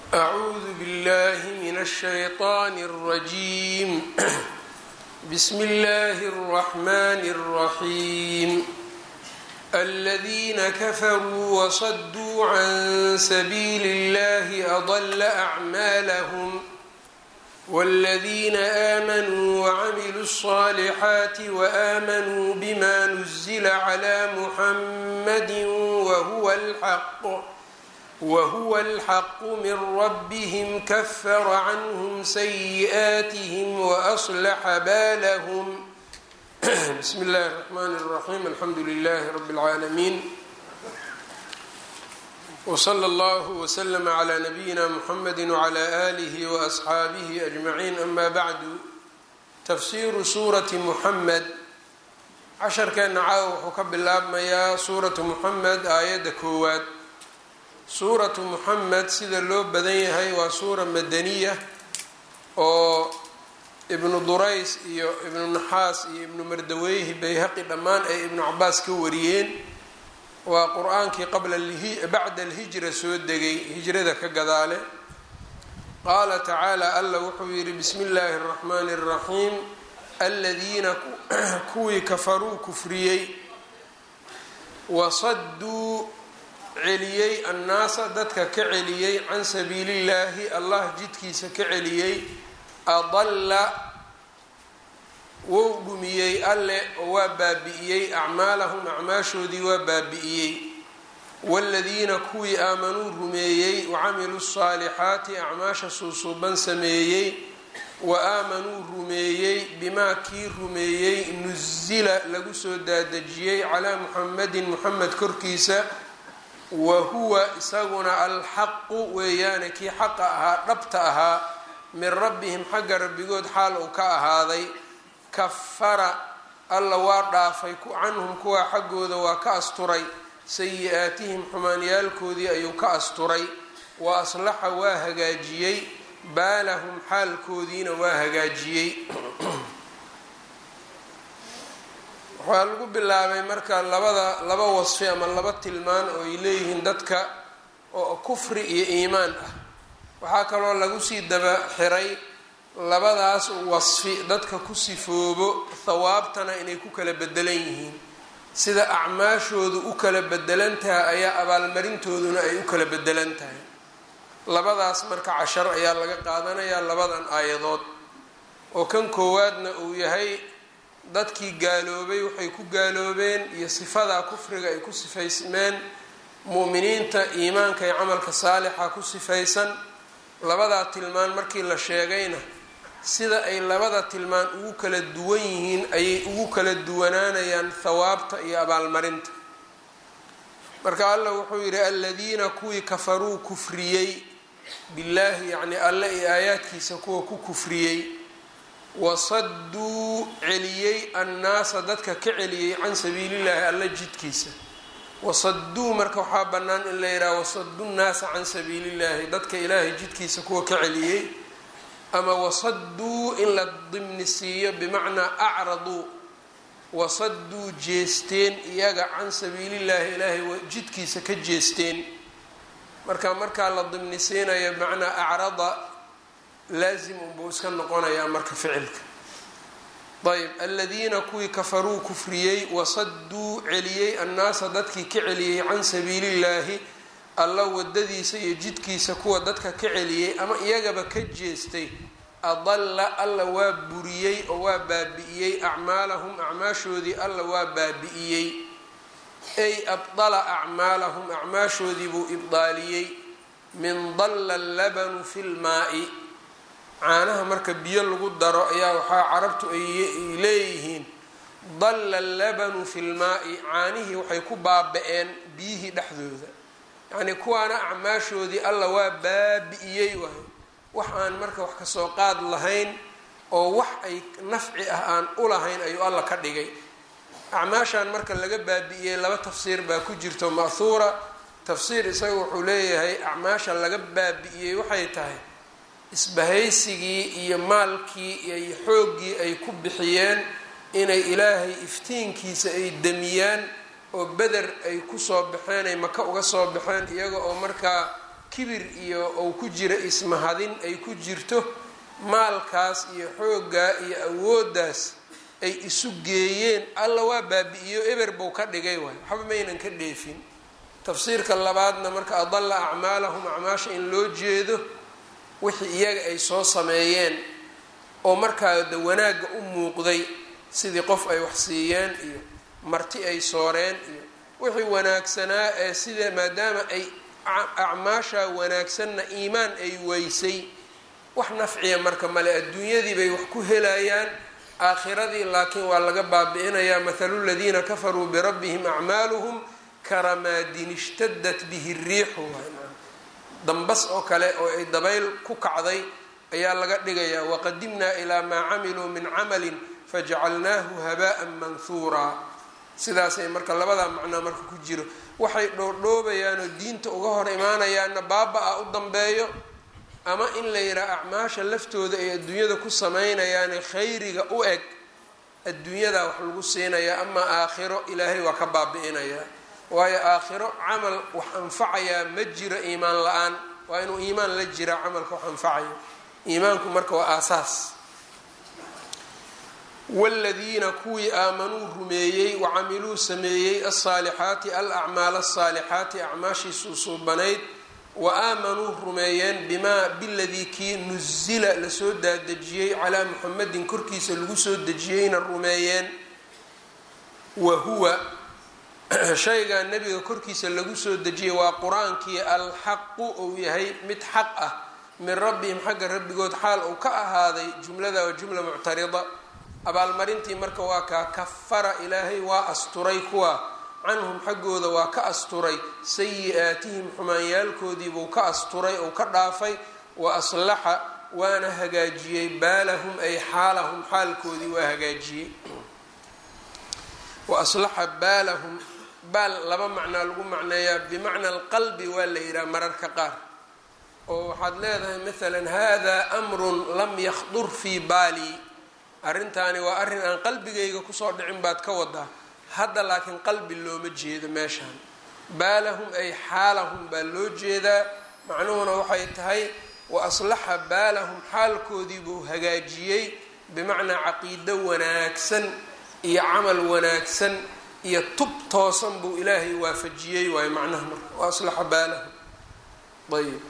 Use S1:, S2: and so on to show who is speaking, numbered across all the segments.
S1: أعوذ بالله من الشيطان الرجيم بسم الله الرحمن الرحيم الذين كفروا وصدوا عن سبيل الله أضل أعمالهم والذين آمنوا وعملوا الصالحات وآمنوا بما نزل على محمد وهو الحق وهو الحق من ربهم كفر عنهم سيئاتهم وأصلح بالهم بسم الله الرحمن الرحيم الحمد لله رب العالمين وصلى الله وسلم على نبينا محمد وعلى آله وأصحaabihi أجمعين أما بعد تfsiru suuraةi محmed casharkeena caawa wuxuu ka bilaabmayaa suuratu muxamed aayadda koowaad suuratu muxamed sida loo badan yahay waa suura madaniya oo ibnu durays iyo ibnu naxaas iyo ibnu mardaweyhi bayhaqi dhammaan ay ibnu cabaas ka wariyeen waa qur-aankii qabla bacda alhijra soo degay hijrada ka gadaale qaala tacaala alla wuxuu yidhi bismi illaahi اraxmaani اraxiim aladiina kuwii kafaruu kufriyey wasaduu celiyey annaasa dadka ka celiyey can sabiili illaahi allah jidkiisa ka celiyey adalla wou dhumiyey alle oo waa baabi'iyey acmaalahum acmaashoodii waa baabi'iyey waaladiina kuwii aamanuu rumeeyey wacamiluu saalixaati acmaasha suusuuban sameeyey wa aamanuu rumeeyey bimaa kii rumeeyey nusila lagu soo daadejiyey calaa muxamedin muxamed korkiisa wa huwa isaguna alxaqu weeyaane kii xaqa ahaa dhabta ahaa min rabbihim xagga rabbigood xaal uu ka ahaaday kafara alla waa dhaafay canhum kuwaa xaggooda waa ka asturay sayi-aatihim xumaanyaalkoodii ayuu ka asturay wa aslaxa waa hagaajiyey baalahum xaalkoodiina waa hagaajiyey waxaa lagu bilaabay marka labada laba wasfi ama laba tilmaan oo ay leeyihiin dadka oo kufri iyo iimaan ah waxaa kaloo lagu sii daba xiray labadaas wasfi dadka ku sifoobo thawaabtana inay ku kala bedelan yihiin sida acmaashoodu u kala bedelan tahay ayaa abaalmarintooduna ay u kala bedelan tahay labadaas marka cashar ayaa laga qaadanayaa labadan aayadood oo kan koowaadna uu yahay dadkii gaaloobay waxay ku gaaloobeen iyo sifadaa kufriga ay ku sifaysmeen mu'miniinta iimaanka iyo camalka saalixa ku sifaysan labadaa tilmaan markii la sheegayna sida ay labada tilmaan ugu kala duwan yihiin ayay ugu kala duwanaanayaan thawaabta iyo abaalmarinta marka allah wuxuu yidhi aladiina kuwii kafaruu kufriyey billaahi yacni alle iyo aayaadkiisa kuwa ku kufriyey wasaduu celiyey annaasa dadka ka celiyey can sabiilillahi alla jidkiisa wasaduu marka waxaa bannaan in la yidhaha wasadu nnaasa can sabiilillahi dadka ilaahay jidkiisa kuwa ka celiyey ama wasaduu in la dimni siiyo bimacnaa acraduu wasaduu jeesteen iyaga can sabiilillaahi ilaahay jidkiisa ka jeesteen marka markaa la dimni siinayo bimacnaa acrada laazim unbuu iska noqonayaa marka ficilka ayb aladiina kuwii kafaruu kufriyey wasaduu celiyey annaasa dadkii ka celiyey can sabiilillaahi alla wadadiisa iyo jidkiisa kuwa dadka ka celiyey ama iyagaba ka jeestay adalla alla waa buriyey oo waa baabi'iyey acmaalahum acmaashoodii alla waa baabi'iyey ay abdala acmaalahum acmaashoodii buu ibdaaliyey min dalla allabanu fi lmaa'i caanaha marka biyo lagu daro ayaa waxaa carabtu ay leeyihiin dalla allabanu fi lmaa'i caanihii waxay ku baaba-een biyihii dhexdooda yacnii kuwaana acmaashoodii alla waa baabi'iyey waay wax aan marka wax kasoo qaad lahayn oo wax ay nafci ah aan u lahayn ayuu alla ka dhigay acmaashan marka laga baabi'iyey laba tafsiir baa ku jirto ma'huura tafsiir isaga wuxuu leeyahay acmaasha laga baabi'iyey waxay tahay isbahaysigii iyo maalkii iyo xooggii ay ku bixiyeen inay ilaahay iftiinkiisa ay damiyaan oo beder ay kusoo baxeen ay maka uga soo baxeen iyaga oo markaa kibir iyo ou ku jira ismahadin ay ku jirto maalkaas iyo xooggaa iyo awooddaas ay isu geeyeen alla waa baabi-iyo eber buu ka dhigay waay waxba maynan ka dheefin tafsiirka labaadna marka adalla acmaalahum acmaasha in loo jeedo wixii iyaga ay soo sameeyeen oo markaa da wanaagga u muuqday sidii qof ay wax siiyeen iyo marti ay sooreen iyo wixii wanaagsanaa ee sida maadaama ay acmaasha wanaagsanna iimaan ay weysay wax nafciya marka male adduunyadii bay wax ku helayaan aakhiradii laakiin waa laga baabi-inayaa mathalu ladiina kafaruu birabbihim acmaaluhum karamaadin ishtadat bihi riixu dambas oo kale oo ay dabayl ku kacday ayaa laga dhigayaa waqadimnaa ilaa maa camiluu min camalin fajacalnaahu haba'an manhuuraa sidaasay marka labadaa macnaa marka ku jiro waxay dhoordhoobayaanoo diinta uga hor imaanayaanna baaba-a u dambeeyo ama in la yidhaha acmaasha laftooda ay adduunyada ku samaynayaane khayriga u eg adduunyadaa wax lagu siinayaa ama aakhiro ilaahay waa ka baabi-inayaa waayo aakhiro camal wax anfacayaa ma jiro iimaan la-aan waa inuu iimaan la jiraa camalka wax anfacayo iimaanku marka waa aasaas wladiina kuwii aamanuu rumeeyey wacamiluu sameeyey alsaalixaati alacmaal asaalixaati acmaashiisuu suubanayd wa aamanuu rumeeyeen bimaa biladii kii nusila lasoo daadejiyey calaa muxamedin korkiisa lagu soo dejiyeyna rumeeyeen wa huwa shaygaa nebiga korkiisa lagu soo dejiyey waa qur-aankii alxaqu ou yahay mid xaq ah min rabbihim xagga rabbigood xaal uu ka ahaaday jumlada waa jumla muctarida abaalmarintii marka waa kaa kafara ilaahay waa asturay kuwa canhum xaggooda waa ka asturay sayi-aatihim xumaanyaalkoodiibuu ka asturay ou ka dhaafay wa aslaxa waana hagaajiyey baalahum ay xaalahum xaalkoodii waa hagaajiyey wa aslaxa baalahum baal laba macnaa lagu macneeyaa bimacna alqalbi waa la yidhaha mararka qaar oo waxaad leedahay maalan hada amrun lam yakhdur fii baali arrintaani waa arrin aan qalbigayga kusoo dhicin baad ka wadaa hadda laakiin qalbi looma jeedo meeshaan baalahum ay xaalahum baa loo jeedaa macnuhuna waxay tahay wa aslaxa baalahum xaalkoodii buu hagaajiyey bimacnaa caqiido wanaagsan iyo camal wanaagsan iyo tub toosan buu ilaahay waafajiyey waayo macnaha marka wa aslaxa baalahum ayb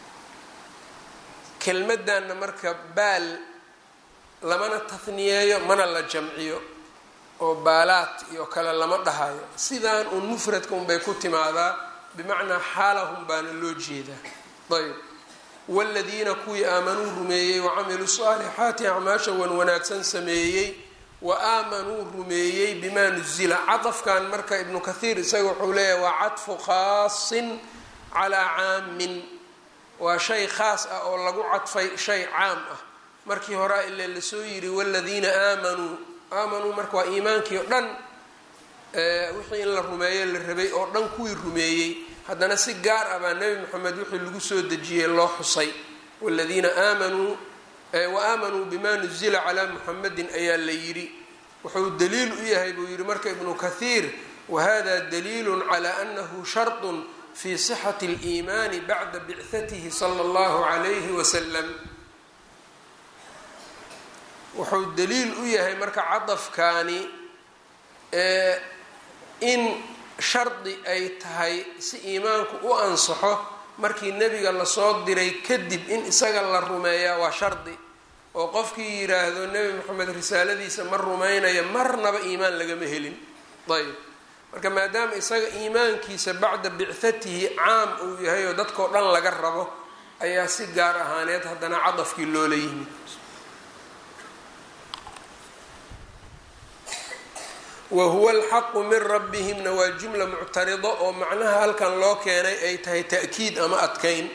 S1: kelmadanna marka baal lamana tahniyeeyo mana la jamciyo oo baalaad iyo kale lama dhahayo sidaan uun mufradka unbay ku timaadaa bimacnaa xaalahum baana loo jeedaa ayb wladiina kuwii aamanuu rumeeyey wacamiluu saalixaati acmaasha wan wanaagsan sameeyey wa aamanuu rumeeyey bimaa nuzila cadafkan marka ibnu kathiir isaga wuxuu leeyahay waa cadfu khaasin calaa caamin waa shay khaas ah oo lagu cadfay shay caam ah markii horea ile lasoo yiri wladiina aamanuu aamanuu marka waa iimaankii o dhan wixii in la rumeeyo la rabay oo dhan kuwii rumeeyey haddana si gaar ah baa nebi moxamed wixii lagu soo dejiyey loo xusay wladiina aamanuu wa aamanuu bima nuzila calaa muxamedin ayaa la yidhi wuxuu daliil u yahay buu yihi marka ibnu kathiir wahada daliilu calaa anahu sharطu fi sixati اliimaani bacda bicatihi sala اllahu calayhi wasalam wuxuu daliil u yahay marka cadafkaani in shardi ay tahay si iimaanku u ansaxo markii nebiga lasoo diray kadib in isaga la rumeeyaa waa shardi oo qofkii yidhaahdo nebi moxamed risaaladiisa ma rumaynaya marnaba iimaan lagama helin ayb marka maadaama isaga iimaankiisa bacda bicatihi caam uu yahay oo dadkao dhan laga rabo ayaa si gaar ahaaneed haddana cadafkii loola yimid wahuwa alxaqu min rabbihimna waa jumla muctarido oo macnaha halkan loo keenay ay tahay ta'kiid ama adkayn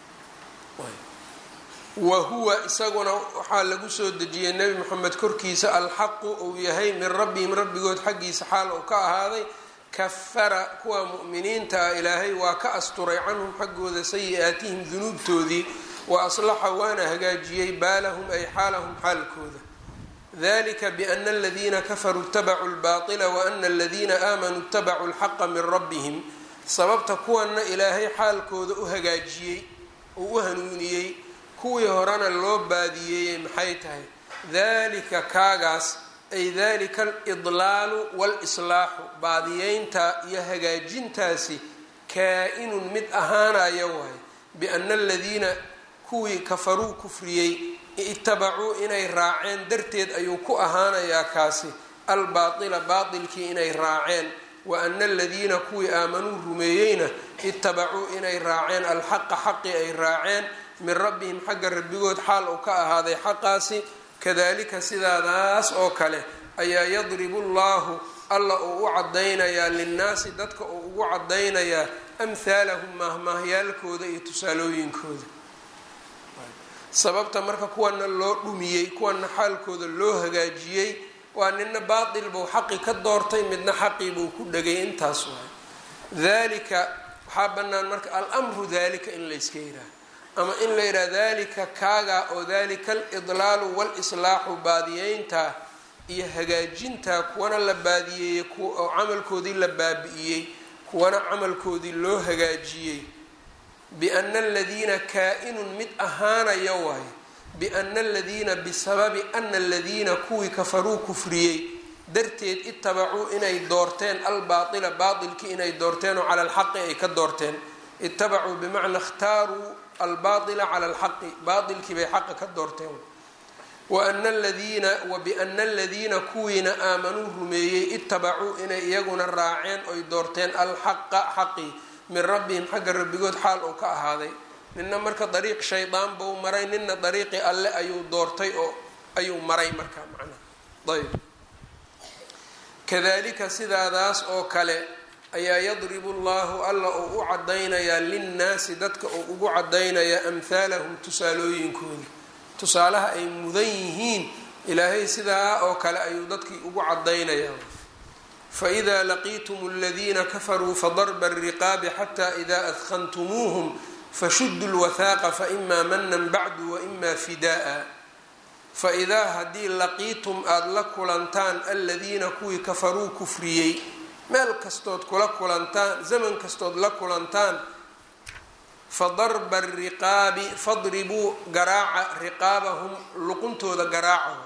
S1: wa huwa isaguna waxaa lagu soo dejiyey nebi moxamed korkiisa alxaqu uu yahay min rabbihim rabbigood xaggiisa xaal uu ka ahaaday kafara kuwa mu'miniinta ah ilaahay waa ka asturay canhum xaggooda sayi-aatihim dunuubtoodii wa aslaxa waana hagaajiyey baalahum ay xaalahum xaalkooda dalika biana aladiina kafaruu itabacuu lbaطila waana aladiina aamanuu itabacuu lxaqa min rabbihim sababta kuwanna ilaahay xaalkooda u hagaajiyey oo u hanuuniyey kuwii horena loo baadiyeeyey maxay tahay dalika kaagaas ay dalika alidlaalu waalislaaxu baadiyeynta iyo hagaajintaasi kaa-inun mid ahaanaya waay biana aladiina kuwii kafaruu kufriyey itabacuu inay raaceen darteed ayuu ku ahaanayaa kaasi albaatila baatilkii inay raaceen wa ana aladiina kuwii aamanuu rumeeyeyna itabacuu inay raaceen alxaqa xaqii ay raaceen min rabbihim xagga rabbigood xaal uu ka ahaaday xaqaasi kadalika sidaadaas oo kale ayaa yadribu llahu alla uu u cadaynayaa linnaasi dadka uu ugu cadaynayaa amhaalahum maahmaahyaalkooda iyo tusaalooyinkooda sababta marka kuwana loo dhumiyey kuwana xaalkooda loo hagaajiyey waa nina baatil buu xaqi ka doortay midna xaqii buu ku dhegay intaas waay dalika waxaa bannaan marka almru dalika in layska yidhaaha ama in la yidhaha dalika kaaga oo dalika alidlaalu walislaaxu baadiyeynta iyo hagaajinta kuwana la baadiyeeyey oo camalkoodii la baabi'iyey kuwana camalkoodii loo hagaajiyey biana aladiina kaa-inun mid ahaanaya waayo biana aladiina bisababi ana aladiina kuwii kafaruu kufriyey darteed itabacuu inay doorteen albaatila baatilkii inay doorteen oo cala alxaqi ay ka doorteen itabacuu bimacnaa ikhtaaruu albaatila cala alxaqi baatilkii bay xaqa ka doorteen waana aladiina wa biana aladiina kuwiina aamanuu rumeeyey itabacuu inay iyaguna raaceen oy doorteen alxaqa xaqii min rabbihim xagga rabbigood xaal uu ka ahaaday nina marka dariiq shaydaan buu maray nina dariiqii alle ayuu doortay oo ayuu maray markaa macnaha ayb kadalika sidaadaas oo kale ayaa yadribu llahu alla uu u cadaynayaa linnaasi dadka uu ugu cadaynayaa amhaalahum tusaalooyinkooda tusaalaha ay mudan yihiin ilaahay sidaa oo kale ayuu dadkii ugu cadaynayaa faإida laqiitum اladiina kafaruu fadarba الriqaabi xata ida adkantumuuhm fashudu اlwathaaqa faima manan bacdu waima fida'a faidaa haddii laqiitum aada la kulantaan aladiina kuwii kafaruu kufriyey meel kastood kula kulantaan zaman kastood la kulantaan fadarba الriqaabi fadribuu garaaca riqaabahum luquntooda garaaca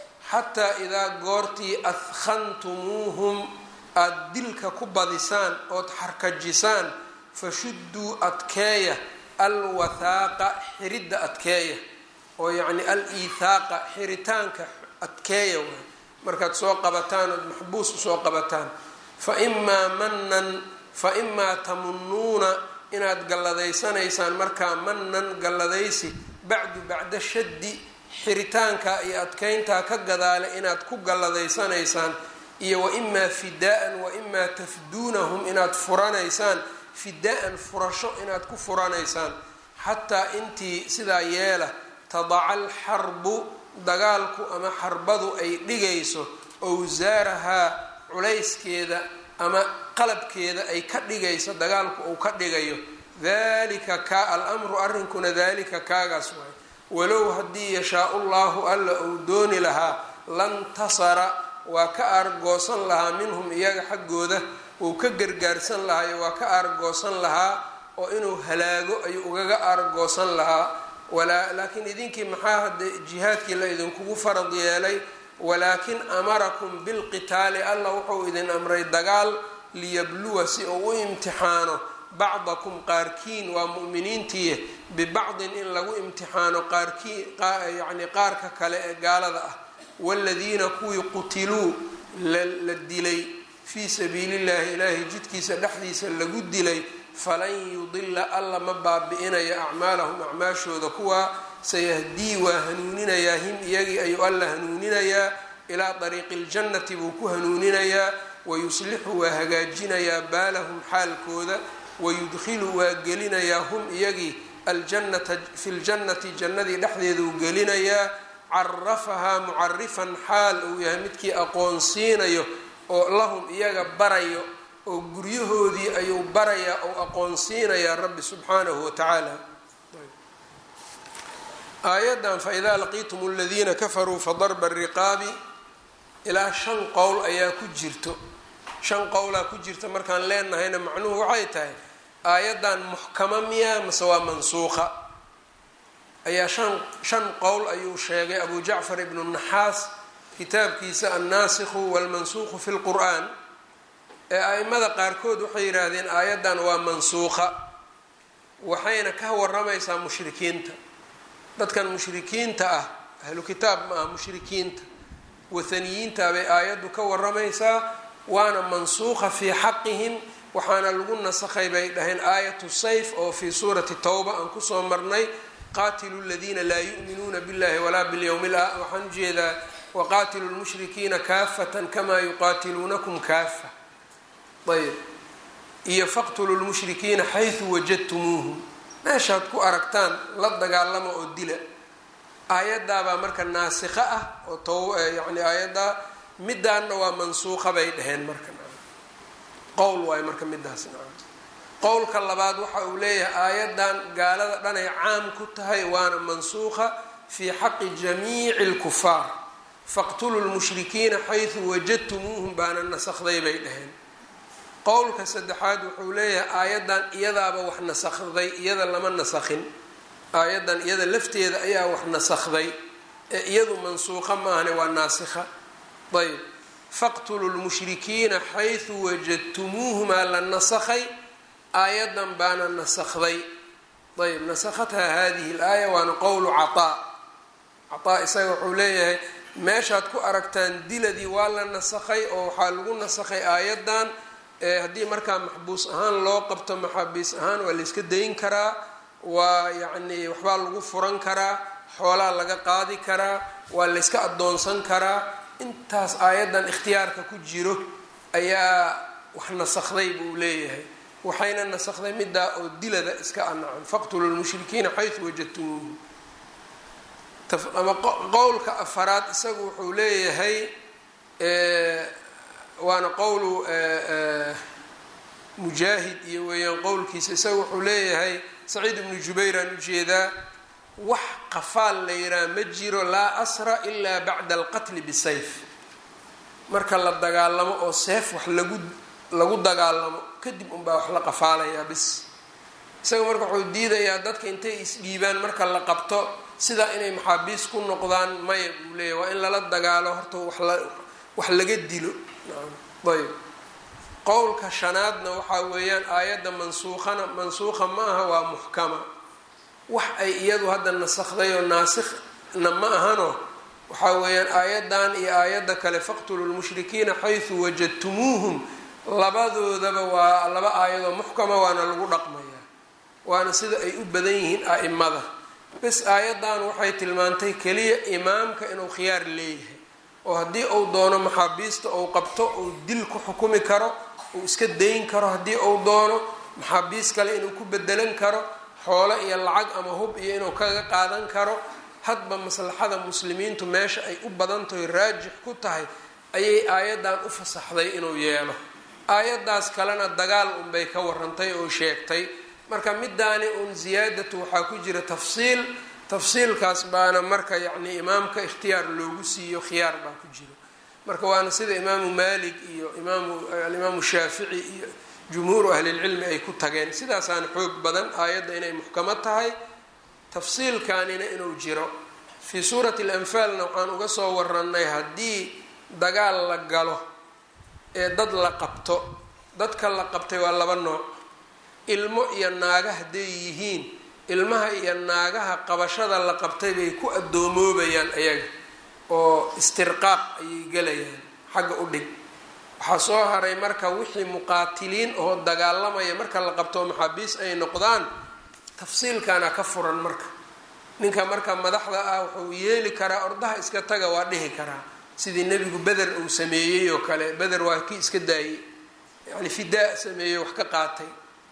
S1: xataa idaa goortii adkhantumuuhum aada dilka ku badisaan ood xarkajisaan fashudduu adkeeya alwathaaqa xiridda adkeeya oo yacni al iithaaqa xiritaanka adkeeya waay markaad soo qabataan ood maxbuus usoo qabataan fa imaa manan fa imaa tamunuuna inaad galladaysanaysaan markaa manan galladaysi bacdu bacda shaddi xiritaanka iyo adkeyntaa ka gadaale inaad ku galladaysanaysaan iyo wa imaa fidaa-an wa imaa tafduunahum inaad furanaysaan fidaa-an furasho inaad ku furanaysaan xataa intii sidaa yeela tadaca alxarbu dagaalku ama xarbadu ay dhigayso owsaarahaa culayskeeda ama qalabkeeda ay ka dhigayso dagaalku uu ka dhigayo dalika kaa al-amru arrinkuna dalika kaagaas waay walow haddii yashaa-u llahu alla uu dooni lahaa lantasara waa ka aargoosan lahaa minhum iyaga xaggooda wuu ka gargaarsan lahaa iyo waa ka aargoosan lahaa oo inuu halaago ayuu ugaga aargoosan lahaa walaa laakiin idinkii maxaa hadda jihaadkii la idinkugu farad yeelay walaakin amarakum bilqitaali alla wuxuu idin amray dagaal liyabluwa si uu u imtixaano bacdakum qaarkiin waa mu'miniintiiye bibacdin in lagu imtixaano qaarkii yacni qaarka kale ee gaalada ah waaladiina kuwii qutiluu la dilay fii sabiili llahi ilaahay jidkiisa dhexdiisa lagu dilay falan yudila alla ma baabi-inayo acmaalahum acmaashooda kuwaa sayahdii waa hanuuninayaa him iyagii ayuu alla hanuuninayaa ilaa dariiqi ljannati buu ku hanuuninayaa wayuslixu waa hagaajinayaa baalahum xaalkooda wayudkhilu waa gelinayaa hum iyagii aljannata fi ljannati jannadii dhexdeeduu gelinayaa carafahaa mucarifan xaal uu yahay midkii aqoonsiinayo oo lahum iyaga barayo oo guryahoodii ayuu barayaa oo aqoonsiinayaa rabbi subxaanahu wa tacaala aayaddan faidaa laqiitum aladiina kafaruu fadarba riqaabi ilaa shan qowl ayaa ku jirto shan qowlaa ku jirta markaan leenahayna macnuhu waxay tahay aayaddan muxkama miya mase waa mansuuqa ayaa shan shan qowl ayuu sheegay abu jacfar ibnu naxaas kitaabkiisa annaasikhu walmansuuqu fi lqur'aan ee a-imada qaarkood waxay yidhaahdeen aayaddan waa mansuuqa waxayna ka waramaysaa mushrikiinta dadkan mushrikiinta ah ahlu kitaab ma aha mushrikiinta wathaniyiinta bay aayaddu ka waramaysaa waana mansuuqa fii xaqihim waxaana lagu nasakhay bay dhaheen aayatu sayf oo fii suurati towba aan kusoo marnay qaatilu ladiina laa yu'minuuna billahi walaa bilyowmi la waxaan ujeedaa waqaatilu lmushrikiina kaafatan kamaa yuqaatiluunakum kaafa ayb iyo faqtulu lmushrikiina xaysu wajadtumuuhum meeshaad ku aragtaan la dagaalama oo dila aayadaabaa marka naasikha ah oo to yani aayaddaa midaanna waa mansuuqa bay dhaheen marka qowl waayo marka midaas qowlka labaad waxa uu leeyahay aayaddan gaalada dhanay caam ku tahay waana mansuuqa fii xaqi jamiici lkufaar faqtulu lmushrikiina xaysu wajadtumuuhum baana nasakday bay dhaheen qowlka saddexaad wuxuu leeyahay aayaddan iyadaaba wax nasakday iyada lama nasakhin aayaddan iyada lafteeda ayaa wax nasakday ee iyadu mansuuqa maahane waa naasikha ayb faqtulu lmushrikiina xaysu wajadtumuuhumaa la nasakhay aayaddan baana nasakday ayb nasakhathaa hadihi laaya waana qowlu cataa cataa isaga wuxuu leeyahay meeshaad ku aragtaan diladii waa la nasakhay oo waxaa lagu nasakhay aayaddan haddii markaa maxbuus ahaan loo qabto maxaabiis ahaan waa layska dayn karaa waa yacni waxbaa lagu furan karaa xoolaa laga qaadi karaa waa layska addoonsan karaa intaas aayaddan ikhtiyaarka ku jiro ayaa wax nasakday buu leeyahay waxayna nasakday middaa oo dilada iska anacan faqtulu lmushrikiina xaysu wajadtumuuhu ama qowlka afaraad isagu wuxuu leeyahay waana qowlu mujaahid iyo weeyaan qowlkiisa isaga wuxuu leeyahay saciid ibnu jubayraan ujeedaa wax qafaal la yihaha ma jiro laa asra ilaa bacda alqatli bisayf marka la dagaalamo oo seef wax lagu lagu dagaalamo kadib unbaa wax la qafaalayaa bis isaga marka wuxuu diidayaa dadka intay isdhiibaan marka la qabto sidaa inay maxaabiis ku noqdaan maya buu leeyahy waa in lala dagaalo horta waxla wax laga dilo ayb qowlka shanaadna waxaa weeyaan aayadda mansuukhana mansuukha ma aha waa muxkama wax ay iyadu hadda nasakday oo naasikhna ma ahano waxaa weeyaan aayaddan iyo aayadda kale faqtulu lmushrikiina xaysu wajadtumuuhum labadoodaba waa laba aayadoo muxkama waana lagu dhaqmayaa waana sida ay u badan yihiin a'imada bes aayaddan waxay tilmaantay keliya imaamka inuu khiyaar leeyahay oo haddii uu doono maxaabiista uu qabto uu dil ku xukumi karo uu iska dayn karo haddii uu doono maxaabiis kale inuu ku bedelan karo xoolo iyo lacag ama hub iyo inuu kaga qaadan karo hadba maslaxada muslimiintu meesha ay u badantahay raajix ku tahay ayay aayaddan u fasaxday inuu yeelo aayaddaas kalena dagaal unbay ka warantay oo sheegtay marka midaani uun ziyaadatu waxaa ku jira tafsiil tafsiilkaas baana marka yacni imaamka ikhtiyaar loogu siiyo khiyaar baa ku jiro marka waana sida imaamu maalik iyo imaamu alimaamu shaafici iyo jumhuuru ahlilcilmi ay ku tageen sidaasaana xoog badan aayadda inay muxkamo tahay tafsiilkanina inuu jiro fii suurati alanfaalna waxaan uga soo warannay haddii dagaal la galo ee dad la qabto dadka la qabtay waa laba nooc ilmo iyo naaga hadday yihiin ilmaha iyo naagaha qabashada la qabtay bay ku adoomoobayaan ayaga oo istirqaaq ayay gelayaan xagga u dhig waxaa soo haray marka wixii muqaatiliin oo dagaalamaya marka la qabto maxaabiis ay noqdaan tafsiilkana ka furan marka ninka marka madaxda ah wuxuu yeeli karaa ordaha iska taga waa dhihi karaa sidii nebigu beder uu sameeyey oo kale beder waa kii iska daayey yacni fidaa sameeyey wax ka qaatay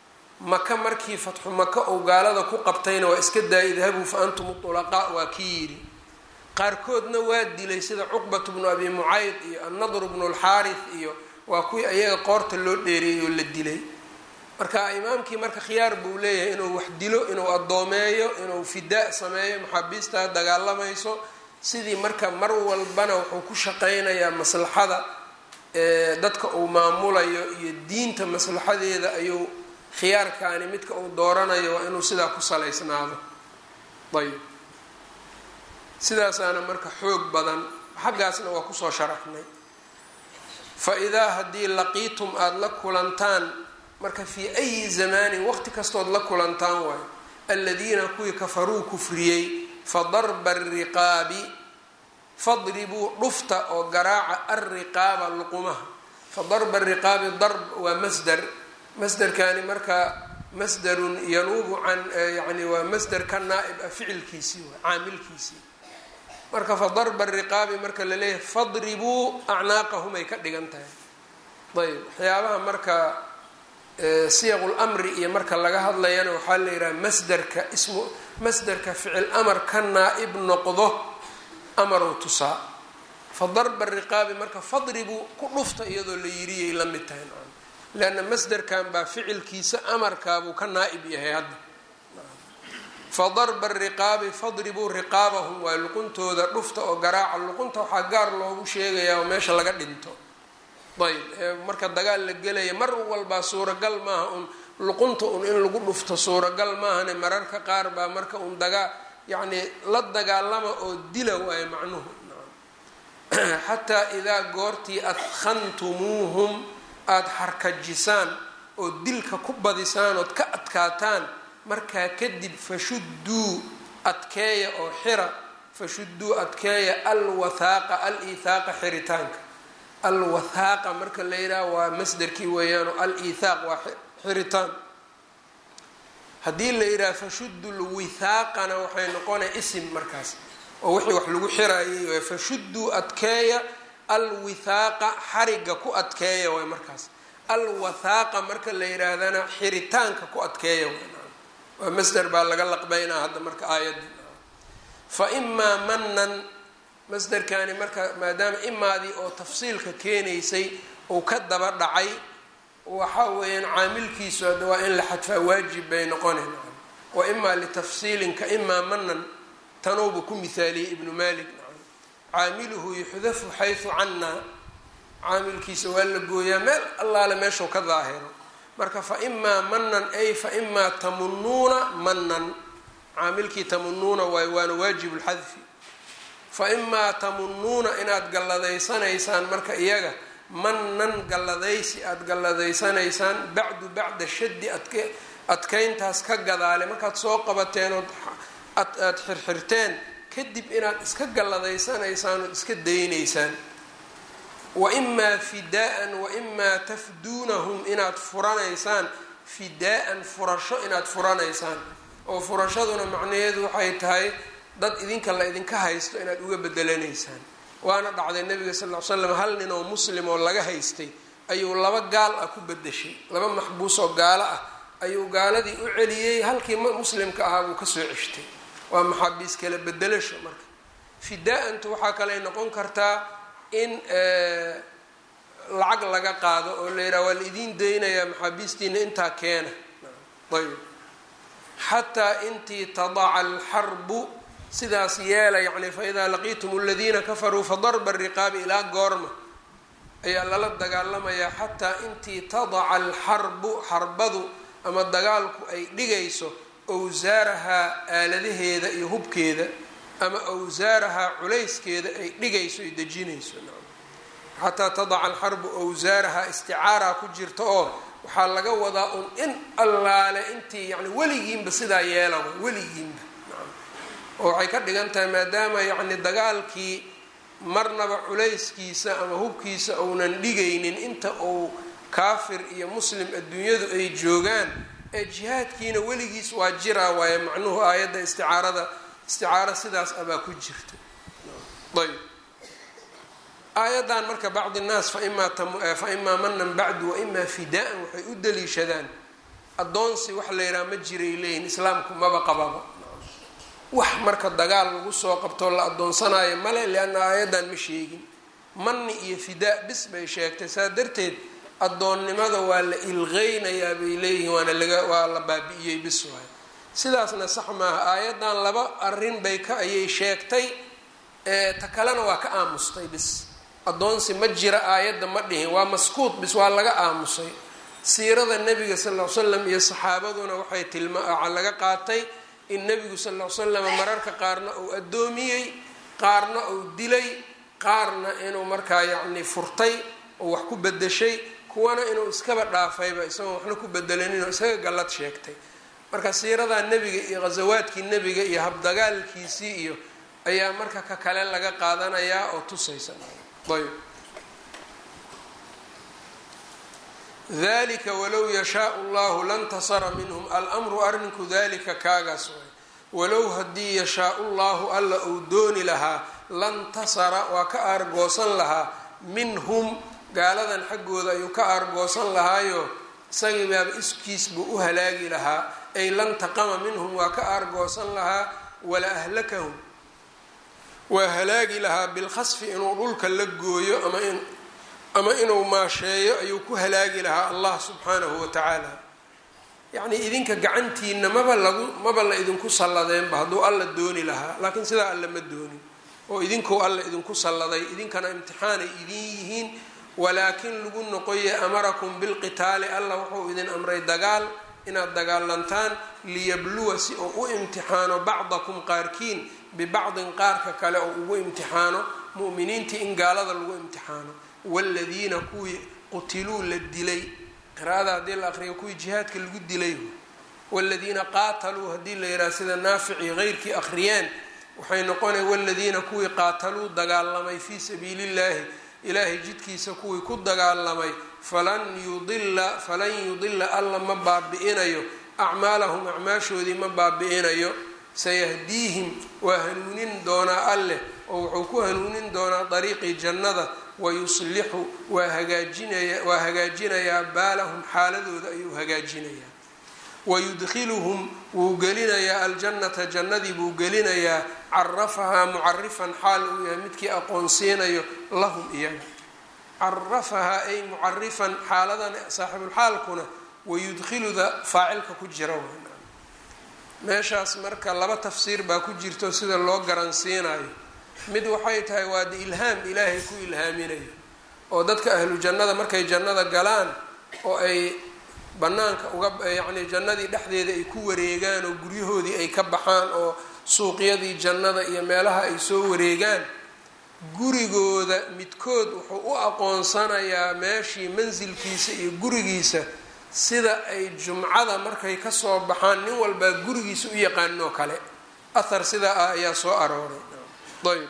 S1: maka markii fatxu maka uu gaalada ku qabtayna waa iska daayay idhabuu fa antum ulaqaa waa kii yidhi qaarkoodna waa dilay sida cuqbat bnu abi mucayd iyo annadr bnu lxaarith iyo waa kuwii ayaga qoorta loo dheereeyey oo la dilay marka imaamkii marka khiyaar buu leeyahay inuu wax dilo inuu addoomeeyo inuu fidaa sameeyo maxaabiistaa dagaalamayso sidii marka mar walbana wuxuu ku shaqaynayaa maslaxada dadka uu maamulayo iyo diinta maslaxadeeda ayuu khiyaarkaani midka uu dooranayo waa inuu sidaa ku salaysnaado ayb sidaasaana marka xoog badan xaggaasna waa kusoo sharaxnay fa idaa haddii laqiitum aada la kulantaan marka fii ayi zamaanin waqti kastood la kulantaan waayo aladiina kuwii kafaruu kufriyey fa darba ariqaabi fadribuu dhufta oo garaaca alriqaaba luqumaha fa darba ariqaabi darb waa masdar masderkani marka masdarun yanuubu can yani waa masder ka naa-ib ah ficilkiisii waa caamilkiisii marka fa darba ariqaabi marka laleeyahay fadribuu acnaaqahum ay ka dhigan tahay ayb waxyaabaha marka siyaqu lmri iyo marka laga hadlayana waxaa la yidhaha masderka ismu masderka ficil amar ka naa-ib noqdo amarow tusaa fa darba riqaabi marka fadribuu ku dhufta iyadoo la yiriyay la mid tahay leanna masderkan baa ficilkiisa amarkaabuu ka naa-ib yahay hadda fa darba riqaabi fadribuu riqaabahum waa luquntooda dhufta oo garaaca luqunta waxaa gaar loogu sheegayaa oo meesha laga dhinto ayb marka dagaal la gelaya mar walbaa suuragal maaha un luqunta un in lagu dhufto suuragal maahane mararka qaar baa marka un dagaa yacni la dagaalama oo dila waayo macnuhu xataa idaa goortii adkhantumuuhum aada xarkajisaan oo dilka ku badisaan ood ka adkaataan markaa kadib fashudduu adkeeya oo xira fashudduu adkeeya alwathaaqa al-iithaaqa xiritaanka alwathaaqa marka la yidhaha waa masderkii weeyaan oo al-iithaaq waa xiritaan haddii la yidhaha fashuddu lwithaaqana waxay noqonaya isim markaas oo wixii wax lagu xiraayay fashudduu adkeeya alwithaaqa xariga ku adkeeya waay markaas alwathaaqa marka la yidhaahdana xiritaanka ku adkeeya waa masder baa laga laqbeynaa hadda marka aayadii fa imaa manan masderkani marka maadaama imaadii oo tafsiilka keenaysay uu ka daba dhacay waxa weeyaan caamilkiisu hadda waa in la xadfaa waajib bay noqonayn wa imaa litafsiilinka imaa manan tanuubu ku mihaaliyey ibnu malik caamiluhu yuxdafu xaysu cannaa caamilkiisa waa la gooyaa meel allaale meeshuu ka daahiro marka fa imaa manan ay fa imaa tamunuuna manan caamilkii tamunuuna waay waana waajibu lxadfi fa imaa tamunuuna inaad galladayanaysaan marka iyaga manan galladaysi aada galladayanaysaan bacdu bacda shaddi adk adkayntaas ka gadaale markaad soo qabateen ood aada xirxirteen kadib inaad iska galladayanaysaan ood iska daynaysaan wa imaa fidaa-an wa imaa tafduunahum inaad furanaysaan fidaa-an furasho inaad furanaysaan oo furashaduna macnaheedu waxay tahay dad idinka la idinka haysto inaad uga bedelanaysaan waana dhacday nabiga sal ll ly slam hal nin oo muslim oo laga haystay ayuu laba gaal ah ku bedeshay laba maxbuus oo gaalo ah ayuu gaaladii u celiyey halkii muslimka ahaa buu kasoo ceshtay waa maxaabiis kala bedelasho marka fidaa-antu waxaa kaley noqon kartaa in lacag laga qaado oo la yidhaha waa la idiin daynayaa maxaabiistiina intaa keena ayb xataa intii tadaca alxarbu sidaas yeela yacni faidaa laqiitum aladiina kafaruu fadarba riqaabi ilaa goorma ayaa lala dagaalamayaa xataa intii tadaca alxarbu xarbadu ama dagaalku ay dhigayso owsaarahaa aaladaheeda iyo hubkeeda ama owsaarahaa culayskeeda ay dhigayso ay dejinayso xataa tadaca alxarbu owsaarahaa isticaaraa ku jirta oo waxaa laga wadaa un in allaale intii yani weligiinba sidaa yeela weligiinba oo waxay ka dhigan tahay maadaama yacni dagaalkii marnaba culayskiisa ama hubkiisa uunan dhigaynin inta uu kaafir iyo muslim adduunyadu ay joogaan ee jihaadkiina weligiis waa jiraa waaye macnuhu aayadda isticaarada isticaaro sidaas abaa ku jirta ayb aayaddan marka bacdi nnaas fa imaa manan bacdu wa imaa fidaa-an waxay u daliishadaan addoonsi wax la yidhaha ma jiray leeyihin islaamku maba qababa wax marka dagaal lagu soo qabtoo la addoonsanayo male lianna aayaddan ma sheegin manni iyo fidaa bis bay sheegtay saa darteed addoonnimada waa la ilqeynayaa bay leeyihiin waana laga waa la baabi'iyey bis waayo sidaasna sax maaha aayaddan laba arrin bay ka ayay sheegtay ta kalena waa ka aamustay bis addoonsi ma jira aayadda ma dhihin waa maskuut bis waa laga aamusay siirada nebiga sal ll ly slam iyo saxaabaduna waxay tilma waxaa laga qaatay in nebigu sal ll ly slam mararka qaarna uu addoomiyey qaarna uu dilay qaarna inuu markaa yacni furtay oo wax ku bedeshay kuwana inuu iskaba dhaafayba isagoon waxna ku bedelaninoo isaga gallad sheegtay marka siiradaa nebiga iyo ghasawaadkii nebiga iyo habdagaalkiisii iyo ayaa marka ka kale laga qaadanayaa oo tusaysa ayb dalika walow yashaau llahu lantasara minhum almru arrinku dalika kaagaas waay walow haddii yashaau llahu alla uu dooni lahaa lantasara waa ka aargoosan lahaa minhum gaaladan xaggooda ayuu ka aargoosan lahaayo isagii baaba iskiis buu u halaagi lahaa ay lantaqama minhum waa ka aargoosan lahaa wala ahlakahum waa halaagi lahaa bilkhasfi inuu dhulka la gooyo ama in ama inuu maasheeyo ayuu ku halaagi lahaa allah subxaanahu wa tacaala yacnii idinka gacantiina maba lagu maba la idinku salladeenba hadduu alla dooni lahaa laakiin sidaa alla ma doonin oo idinkou alla idinku salladay idinkana imtixaanay idin yihiin walaakin lagu noqoye amarakum bilqitaali alla wuxuu idin amray dagaal inaad dagaalantaan liyabluwa si uu u imtixaano bacdakum qaarkiin bibacdin qaarka kale oo ugu imtixaano mu'miniintii in gaalada lagu imtixaano waaladiina kuwii qutiluu la dilay qiraada haddii la aqriyo kuwii jihaadka lagu dilay waaladiina qaataluu haddii la yidhaha sida naafici heyrkii akhriyeen waxay noqonay waaladiina kuwii qaataluu dagaalamay fii sabiili illahi ilaahay jidkiisa kuwii ku dagaalamay falan yudila falan yudila alla ma baabi'inayo acmaalahum acmaashoodii ma baabi'inayo sayahdiihim waa hanuunin doonaa alleh oo wuxuu ku hanuunin doonaa dariiqii jannada wayuslixu waa hagaajinaya waa hagaajinayaa baalahum xaaladooda ayuu hagaajinayaa wayudkhiluhum wuu gelinayaa aljannata jannadii buu gelinayaa carafahaa mucarifan xaal uu yahay midkii aqoonsiinayo lahum iyaga carafahaa ay mucarifan xaaladan saaxibulxaalkuna wayudkhiluda faacilka ku jira meeshaas marka laba tafsiir baa ku jirto sida loo garansiinayo mid waxay tahay waa de ilhaam ilaahay ku ilhaaminayo oo dadka ahlu jannada markay jannada galaan oo ay banaanka uga yacni jannadii dhexdeeda ay ku wareegaan oo guryahoodii ay ka baxaan oo suuqyadii jannada iyo meelaha ay soo wareegaan gurigooda midkood wuxuu u aqoonsanayaa meeshii mansilkiisa iyo gurigiisa sida ay jumcada markay kasoo baxaan nin walbaa gurigiisa u yaqaaninoo kale athar sidaa ah ayaa soo arooray ayb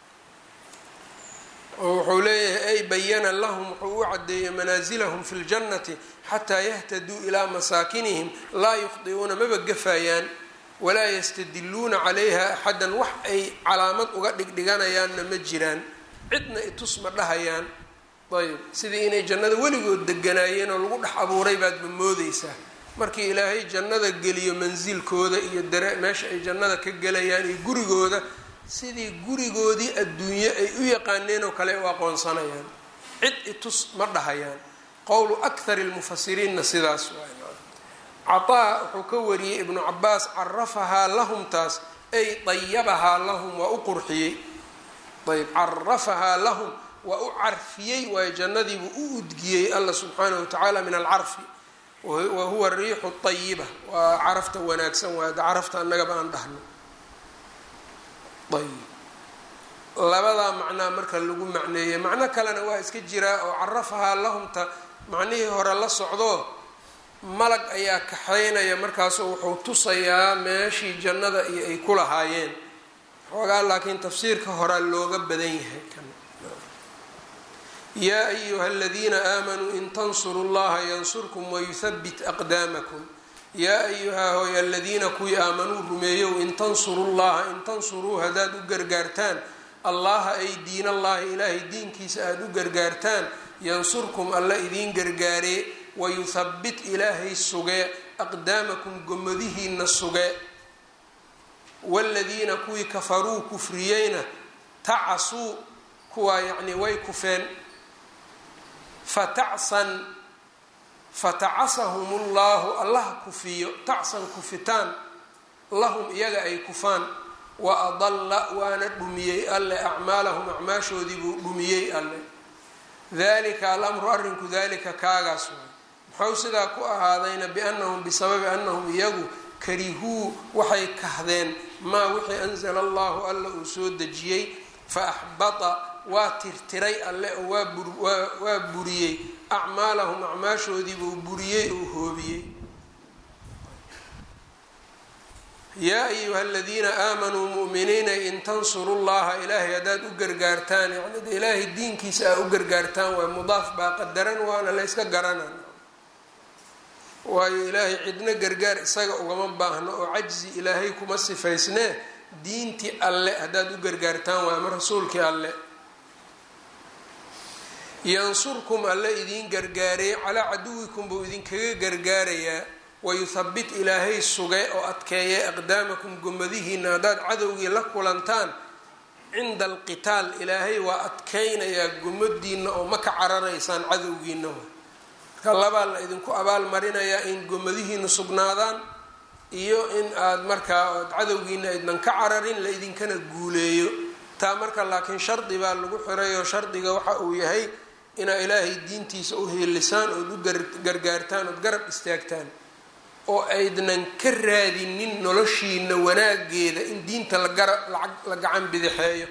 S1: oo wuxuu leeyahay ay bayana lahum wuxuu u cadeeyey manaasilahum fi ljannati xataa yahtaduu ilaa masaakinihim laa yukhdi'uuna maba gafayaan walaa yastadiluuna calayha axadan wax ay calaamad uga dhigdhiganayaanna ma jiraan cidna itus ma dhahayaan ayb sidii inay jannada weligood deganaayeen oo lagu dhex abuuray baadba moodeysaa markii ilaahay jannada geliyo mansilkooda iyo dare meesha ay jannada ka gelayaan iyo gurigooda sidii gurigoodii adduunye ay u yaqaaneen oo kale u aqoonsanayaan cid itus ma dhahayaan qowlu akhari lmufasiriinna sidaas waay cataa wuxuu ka wariyey ibnu cabaas carafahaa lahum taas ay dayabahaa lahum waa u qurxiyey ayb carafahaa lahum waa u carfiyey waayo jannadiibuu u udgiyey alla subxaanahu watacaala min alcarfi wa huwa riixu ayiba waa carafta wanaagsan waay carafta annagaba aan dhahno ayb labadaa macnaa marka lagu macneeyey macno kalena waa iska jiraa oo carafahaa lahumta macnihii hore la socdo malag ayaa kaxaynaya markaasu wuxuu tusayaa meeshii jannada iyo ay ku lahaayeen xoogaa laakiin tafsiirka horaa looga badan yahay kan yaa ayuha aladiina aamanuu in tansuru llaha yansurkum wayuthabit aqdaamakum yaa ayuhaa hooy aladiina kuwii aamanuu rumeeyow in tansuru llaha in tansuruu haddaad u gargaartaan allaha ay diin allahi ilaahay diinkiisa aada u gargaartaan yansurkum alla idiin gargaaree wayuthabbit ilaahay sugee aqdaamakum gomadihiina sugee waaladiina kuwii kafaruu kufriyeyna tacasuu kuwaa yacnii way kufeen fatacsan fatacasahum ullahu allah kufiyo tacsan kufitaan lahum iyaga ay kufaan wa adalla waana dhumiyey alle acmaalahum acmaashoodii buu dhumiyey alle dalika alamru arrinku dalika kaagaas waay muxuu sidaa ku ahaadayna biannahum bisababi annahum iyagu karihuu waxay kahdeen maa wixii anzala allahu alla uu soo dejiyey fa axbata waa tirtiray alle oo waa buriyey acmaalahum acmaashoodiibuu buriyey oo hoobiyey yaa ayuha aladiina aamanuu mu'miniina in tansuru llaha ilaahay haddaad u gargaartaan yani de ilaahay diinkiisa aa u gargaartaan waa mudaaf baa qadaran waana la yska garanan waayo ilaahay cidna gargaar isaga ugama baahno oo cajzi ilaahay kuma sifaysnee diintii alle haddaad u gargaartaan waa ama rasuulkii alle yansurkum alle idiin gargaaray calaa caduwikum buu idinkaga gargaarayaa wayuthabit ilaahay sugay oo adkeeyay aqdaamakum gomadihiina haddaad cadowgii la kulantaan cinda alqitaal ilaahay waa adkeynayaa gomadiina oo ma ka cararaysaan cadowgiina marka labaa la idinku abaal marinayaa in gomadihiina sugnaadaan iyo in aada markaa ood cadowgiina aydnan ka cararin la idinkana guuleeyo taa marka laakiin shardi baa lagu xirayo shardiga waxa uu yahay inaa ilaahay diintiisa u heelisaan ood u gargaartaan ood garab istaagtaan oo aydnan ka raadinin noloshiina wanaageeda in diinta lagara la gacan bidixeeyo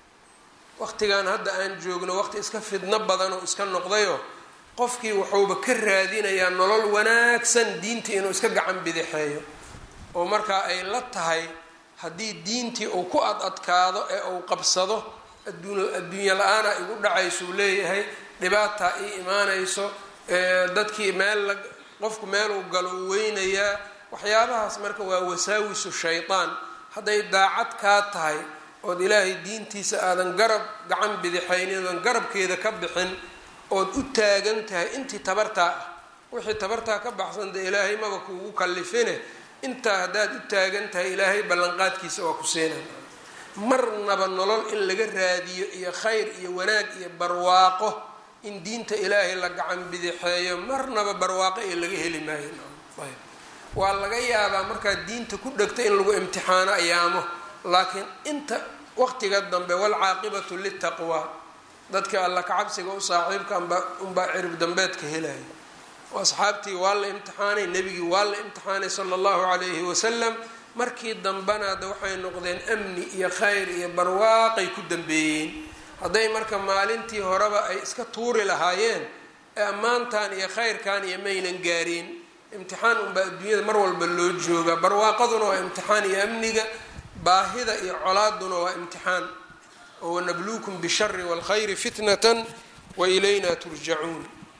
S1: waqtigan hadda aan joogno waqti iska fidno badan oo iska noqdayo qofkii wuxuuba ka raadinayaa nolol wanaagsan diinta inuu iska gacan bidixeeyo oo markaa ay la tahay haddii diintii uu ku ad adkaado ee uu qabsado adduunya la-aana igu dhacaysuu leeyahay dhibaataa ii imaanayso dadkii meel la qofku meeluu galo u weynayaa waxyaabahaas marka waa wasaawisu shaydaan hadday daacad kaa tahay ood ilaahay diintiisa aadan garab gacan bidixaynin oodan garabkeeda ka bixin ood u taagan tahay intii tabartaa ah wixii tabartaa ka baxsan dee ilaahay maba kuugu kallifine intaa haddaad u taagan tahay ilaahay ballanqaadkiisa waa ku siinaya marnaba nolol in laga raadiyo iyo khayr iyo wanaag iyo barwaaqo in diinta ilaahay la gacan bidixeeyo marnaba barwaaqo ee laga heli maayo ayb waa laga yaabaa markaad diinta ku dhegta in lagu imtixaano ayaamo laakiin inta waqtiga dambe walcaaqibatu litaqwaa dadka alla kacabsiga u saaxiibka amba unbaa cirib dambeedka helaya asxaabtii waa la imtixaanay nebigii waa la imtixaanay sala allahu calayhi wasalam markii dambena hadda waxay noqdeen amni iyo khayr iyo barwaaqay ku dambeeyeen hadday marka maalintii horeba ay iska tuuri lahaayeen ee ammaantan iyo khayrkan iyo maynan gaareen imtixaan unbaa adduunyada mar walba loo joogaa barwaaqaduna waa imtixaan iyo amniga baahida iyo colaaduna waa imtixaan oo wanabluukum bishari waalkhayri fitnatan wa ilayna turjacuun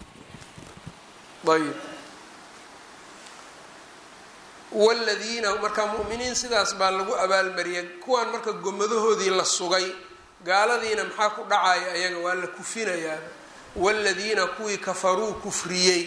S1: ayb wladiina marka mu'miniin sidaas baa lagu abaalmariyay kuwaan marka gomadahoodii la sugay gaaladiina maxaa ku dhacaya ayaga waa la kufinayaa wladiina kuwii kafaruu kufriyey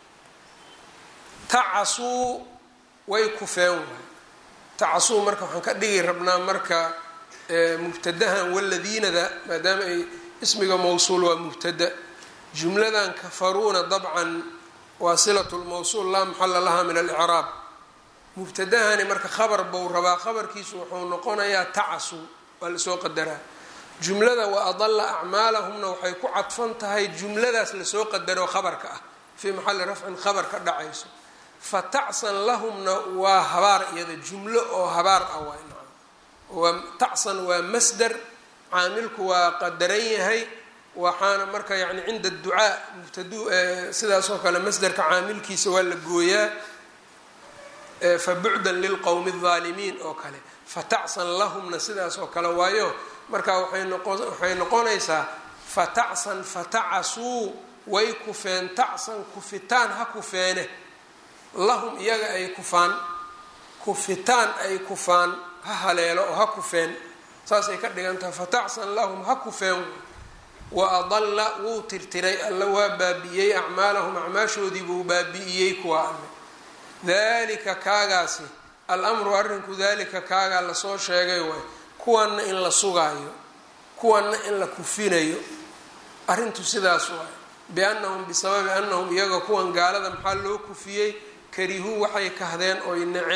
S1: tacasuu way kufeen waay tacasuu marka waxaan ka dhigi rabnaa marka mubtadahan waladiinada maadaama ay ismiga mawsuul waa mubtada jumladan kafaruuna dabcan waa silat lmawsuul laa maxala laha min alicraab mubtadahani marka khabar bou rabaa khabarkiisu wuxuu noqonayaa tacasu waa lasoo qadaraa jumlada wa adalla acmaalahumna waxay ku cadfan tahay jumladaas lasoo qadaro khabarka ah fii maxali rafcin khabar ka dhacayso fa tacsan lahumna waa habaar iyada jumlo oo habaar ah waa tacsan waa masder caamilku waa qadaran yahay waxaana marka yani cinda ducaa mubtadu sidaas oo kale masderka caamilkiisa waa la gooyaa fabucdan lilqowmi الظaalimiin oo kale fatacsan lahumna sidaas oo kale waayo marka waxay noqonaysaa fatacsan fatacasuu way kufeen tacsan kufitaan ha kufeene lahum iyaga ay kufaan kufitaan ay kufaan ha haleelo oo ha kufeen saasay ka dhigan tahay fatacsan lahum ha kufeen wa adalla wuu tirtiray alla waa baabi'iyey acmaalahum acmaashoodii buu baabi'iyey kuwa alle dalika kaagaasi al-amru arrinku dalika kaagaa lasoo sheegay waay kuwanna in la sugaayo kuwanna in la kufinayo arrintu sidaas waay biannahum bisababi annahum iyaga kuwan gaalada maxaa loo kufiyey karihuu waxay kahdeen oy naceen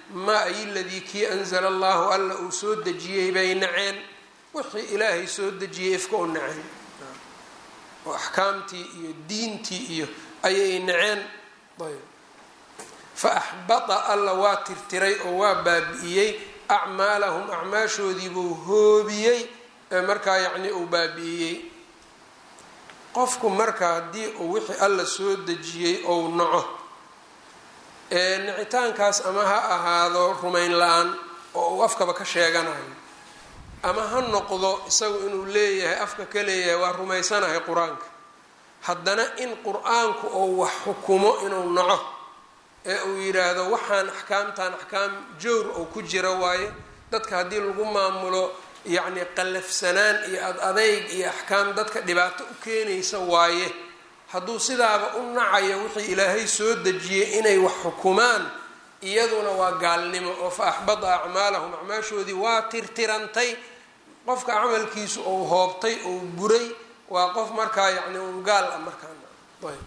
S1: maa ay ladii kii anzala allahu alla uu soo dejiyey bay naceen wixii ilaahay soo dejiyey ifka u naceen oo axkaamtii iyo diintii iyo ayay naceen ayb fa axbata alla waa tirtiray oo waa baabi'iyey acmaalahum acmaashoodiibuu hoobiyey ee markaa yacni uu baabi'iyey qofku marka haddii uu wixii alla soo dejiyey ou naco ee nicitaankaas ama ha ahaado rumayn la-aan oo uu afkaba ka sheeganayo ama ha noqdo isagu inuu leeyahay afka ka leeyahay waa rumaysanahay qur-aanka haddana in qur-aanku ou wax xukumo inuu naco ee uu yidhaahdo waxaan axkaamtan axkaam jowr oo ku jira waaye dadka haddii lagu maamulo yacni qallafsanaan iyo ad adeyg iyo axkaam dadka dhibaato u keenaysa waaye hadduu sidaaba u nacayo wixii ilaahay soo dejiyey inay wax xukumaan iyaduna waa gaalnimo oo fa axbada acmaalahum acmaashoodii waa tirtirantay qofka camalkiisu ou hoobtay ou buray waa qof markaa yacni un gaal ah markaana ayb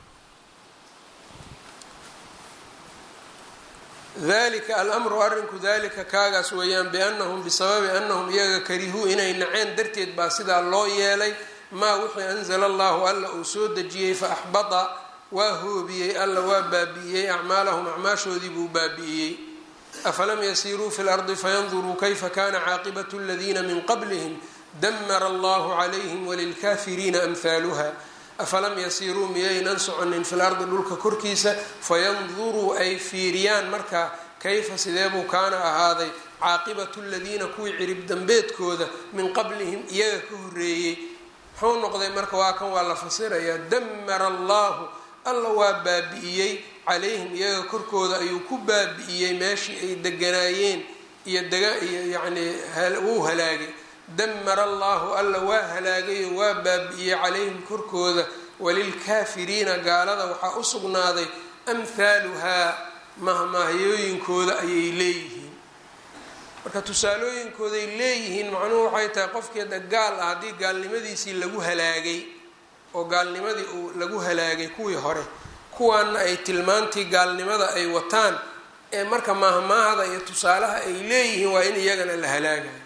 S1: dalika alamru arrinku dalika kaagaas weeyaan biannahum bisababi annahum iyaga karihuu inay naceen darteed baa sidaa loo yeelay maa wixii anzala allahu alla uu soo dejiyey fa axbada waa hoobiyey alla waa baabi'iyey acmaalahum acmaashoodii buu baabi'iyey afalam yasiiruu fi lardi fayanduruu kayfa kana caaqibatu aladiina min qablihim damara allahu calayhim walilkafiriina amhaaluha afalam yasiiruu miyaynan soconin fil ardi dhulka korkiisa fayanduruu ay fiiriyaan markaa kayfa sideebuu kaana ahaaday caaqibatu ladiina kuwii cirib dambeedkooda min qablihim iyaga ka horeeyey muxuu noqday marka waa kan waa la fasirayaa damara allahu alla waa baabi'iyey calayhim iyaga korkooda ayuu ku baabi'iyey meeshii ay deganaayeen iyo dega iyo yacnii wuu halaagay damara allahu alla waa halaagayo waa baabi'iyey calayhim korkooda walilkaafiriina gaalada waxaa u sugnaaday amhaaluhaa mahmahyooyinkooda ayay leeyihiin marka tusaalooyinkooday leeyihiin macnuhu waxay tahay qofkeeda gaal ah haddii gaalnimadiisii lagu halaagay oo gaalnimadii uu lagu halaagay kuwii hore kuwaana ay tilmaantii gaalnimada ay wataan ee marka maahmaahda iyo tusaalaha ay leeyihiin waa in iyagana la halaagayo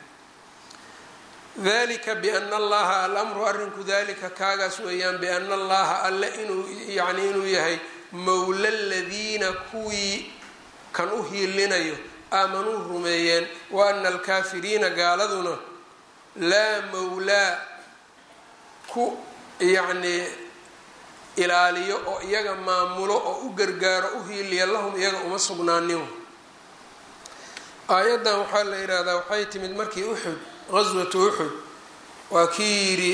S1: dalika biana allaha alamru arrinku dalika kaagaas weeyaan biana allaha alle inuu yacni inuu yahay mowla ladiina kuwii kan u hiilinayo aamanuu rumeeyeen wa ana alkaafiriina gaaladuna laa mowlaa ku yacnii ilaaliyo oo iyaga maamulo oo u gargaaro u hiiliya lahum iyaga uma sugnaanin aayaddan waxaa la yidhaahdaa waxay timid markii uxud qaswatu uxud waa kii yidhi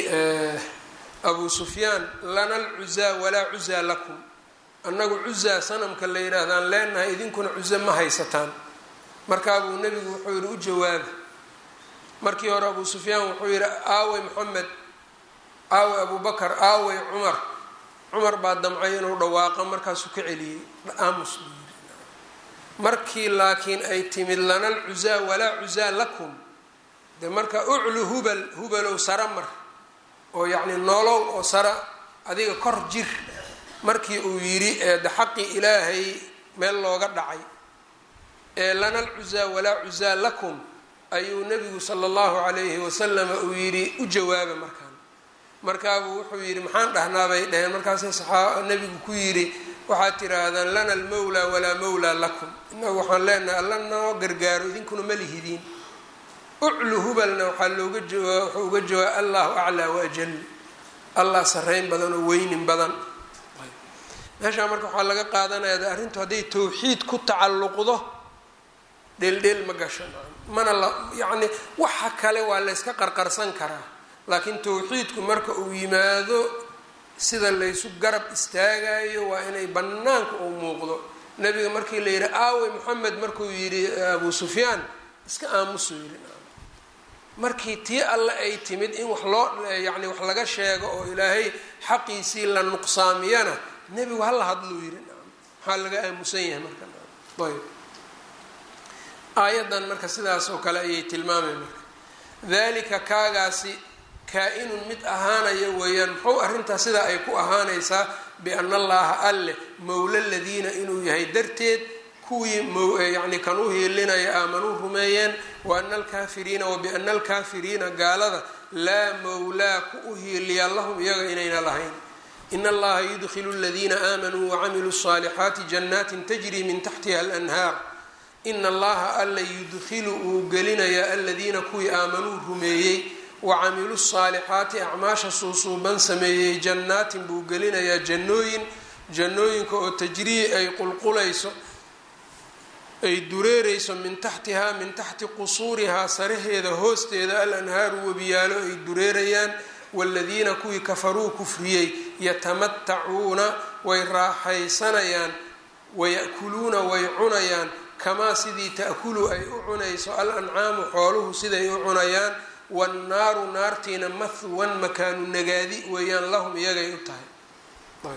S1: abu sufyaan lana alcuzaa walaa cuzaa lakum annagu cuzaa sanamka la yidhaahdaan leenahay idinkuna cuze ma haysataan markaabuu nebigu wuxuu yidhi u jawaaba markii hore abu sufyaan wuxuu yidhi aawey moxamed aawey abubakar aawey cumar cumar baa damcay inuu dhawaaqo markaasuu ka celiyey aamus buu yidhi markii laakiin ay timid lana alcuzaa walaa cuzaa lakum de marka uclu hubal hubalow sara mar oo yacni noolow oo sara adiga kor jir markii uu yidhi eede xaqii ilaahay meel looga dhacay ee lana alcuzaa walaa cuzaa lakum ayuu nebigu sala allahu calayhi wasalama uu yidhi u jawaaba markaan markaabuu wuxuu yidhi maxaan dhahnaa bay dhaheen markaasay saxaaba nebigu ku yidhi waxaad tiraahdaan lana almawlaa walaa mawlaa lakum inagu waxaan leenahay alla noo gargaaro idinkuna ma lihidiin uclu hubalna waxaa looga jawaa wuxuu uga jawaaba allahu aclaa waajal allah sarreyn badan oo weynin badan meeshaa marka waxaa laga qaadanaya arrintu hadday tawxiid ku tacalluqdo dheeldheel ma gasho mana la yacni waxa kale waa layska qarqarsan karaa laakiin tawxiidku marka uu yimaado sida laysu garab istaagayo waa inay bannaanka uu muuqdo nebiga markii la yidhi aawe moxamed markuu yidhi abu sufyaan iska aamusuu yidhi markii tii alle ay timid in wax loo yacni wax laga sheego oo ilaahay xaqiisii la nuqsaamiyana nebigu hala hadluu yidhi maxaa laga aamusan yahay marka ayb aayaddan marka sidaas oo kale ayay tilmaamay marka dalika kaagaasi kaa-inun mid ahaanaya weeyaan muxuu arrintaas sidaa ay ku ahaanaysaa biana allaha alle mowla ladiina inuu yahay darteed kuwii yani kan u hiilinaya aamanuu rumeeyeen wa ana alkaafiriina wabiana alkaafiriina gaalada laa mawlaa ku u hiiliya lahum iyaga inayna lahayn in allaha yudkilu aladiina aamanuu wacamiluu الصaalixaati janaatin tajri min taxtiha alanhaar in allaha alla yudkilu uu gelinayaa aladiina kuwii aamanuu rumeeyey wacamiluu الصaalixaati acmaasha suusuuban sameeyey jannaatin buu gelinayaa jannooyin jannooyinka oo tajrii ay qulqulayso ay dureereyso min taxtihaa min taxti qusuurihaa saraheeda hoosteeda alanhaaru webiyaalo ay dureerayaan waaladiina kuwii kafaruu kufriyey yatamatacuuna way raaxaysanayaan waya'kuluuna way cunayaan kamaa sidii ta'kulu ay u cunayso al ancaamu xooluhu siday u cunayaan wannaaru naartiina mahwan makaanu nagaadi weeyaan lahum iyagay u tahay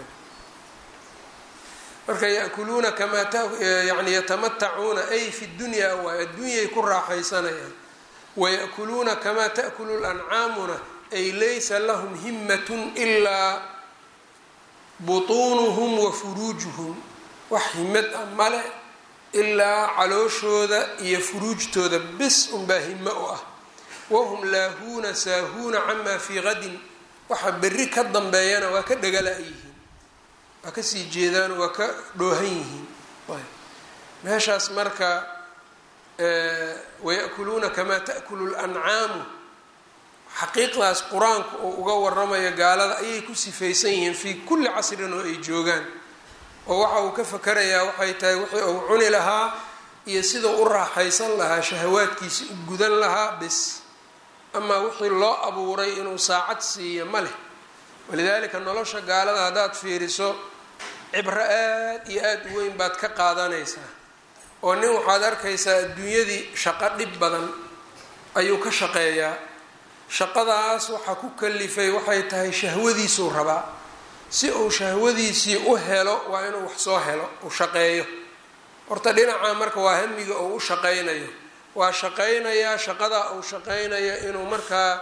S1: marka yakuluuna kamaa yani yatamatacuuna ay fi dunyaa waay adduunyay ku raaxaysanayaan waya'kuluuna kamaa ta'kulu lancaamuna ay laysa lahum himatun ilaa butuunuhum wa furuujuhum wax himad ah male ilaa calooshooda iyo furuujtooda bis unbaa himo u ah wahum laahuuna saahuuna camaa fii qadin waxa berri ka dambeeyana waa ka dhagala-yihiin waa kasii jeedaan waa ka dhoohan yihiin meeshaas marka waya'kuluuna kamaa ta'kulu lancaamu xaqiiqdaas qur-aanku oo uga waramayo gaalada ayay ku sifaysan yihiin fii kulli casrin oo ay joogaan oo waxa uu ka fakarayaa waxay tahay wixii uu cuni lahaa iyo sidau u raaxaysan lahaa shahawaadkiisi u gudan lahaa bis amaa wixii loo abuuray inuu saacad siiyo ma leh walidaalika nolosha gaalada haddaad fiiriso cibro aad iyo aada u weyn baad ka qaadanaysaa oo nin waxaad arkaysaa adduunyadii shaqo dhib badan ayuu ka shaqeeyaa shaqadaas waxaa ku kalifay waxay tahay shahwadiisuu rabaa si uu shahwadiisii u helo waa inuu wax soo helo uu shaqeeyo horta dhinaca marka waa hamiga uu u shaqaynayo waa shaqaynayaa shaqadaa uu shaqaynayo inuu markaa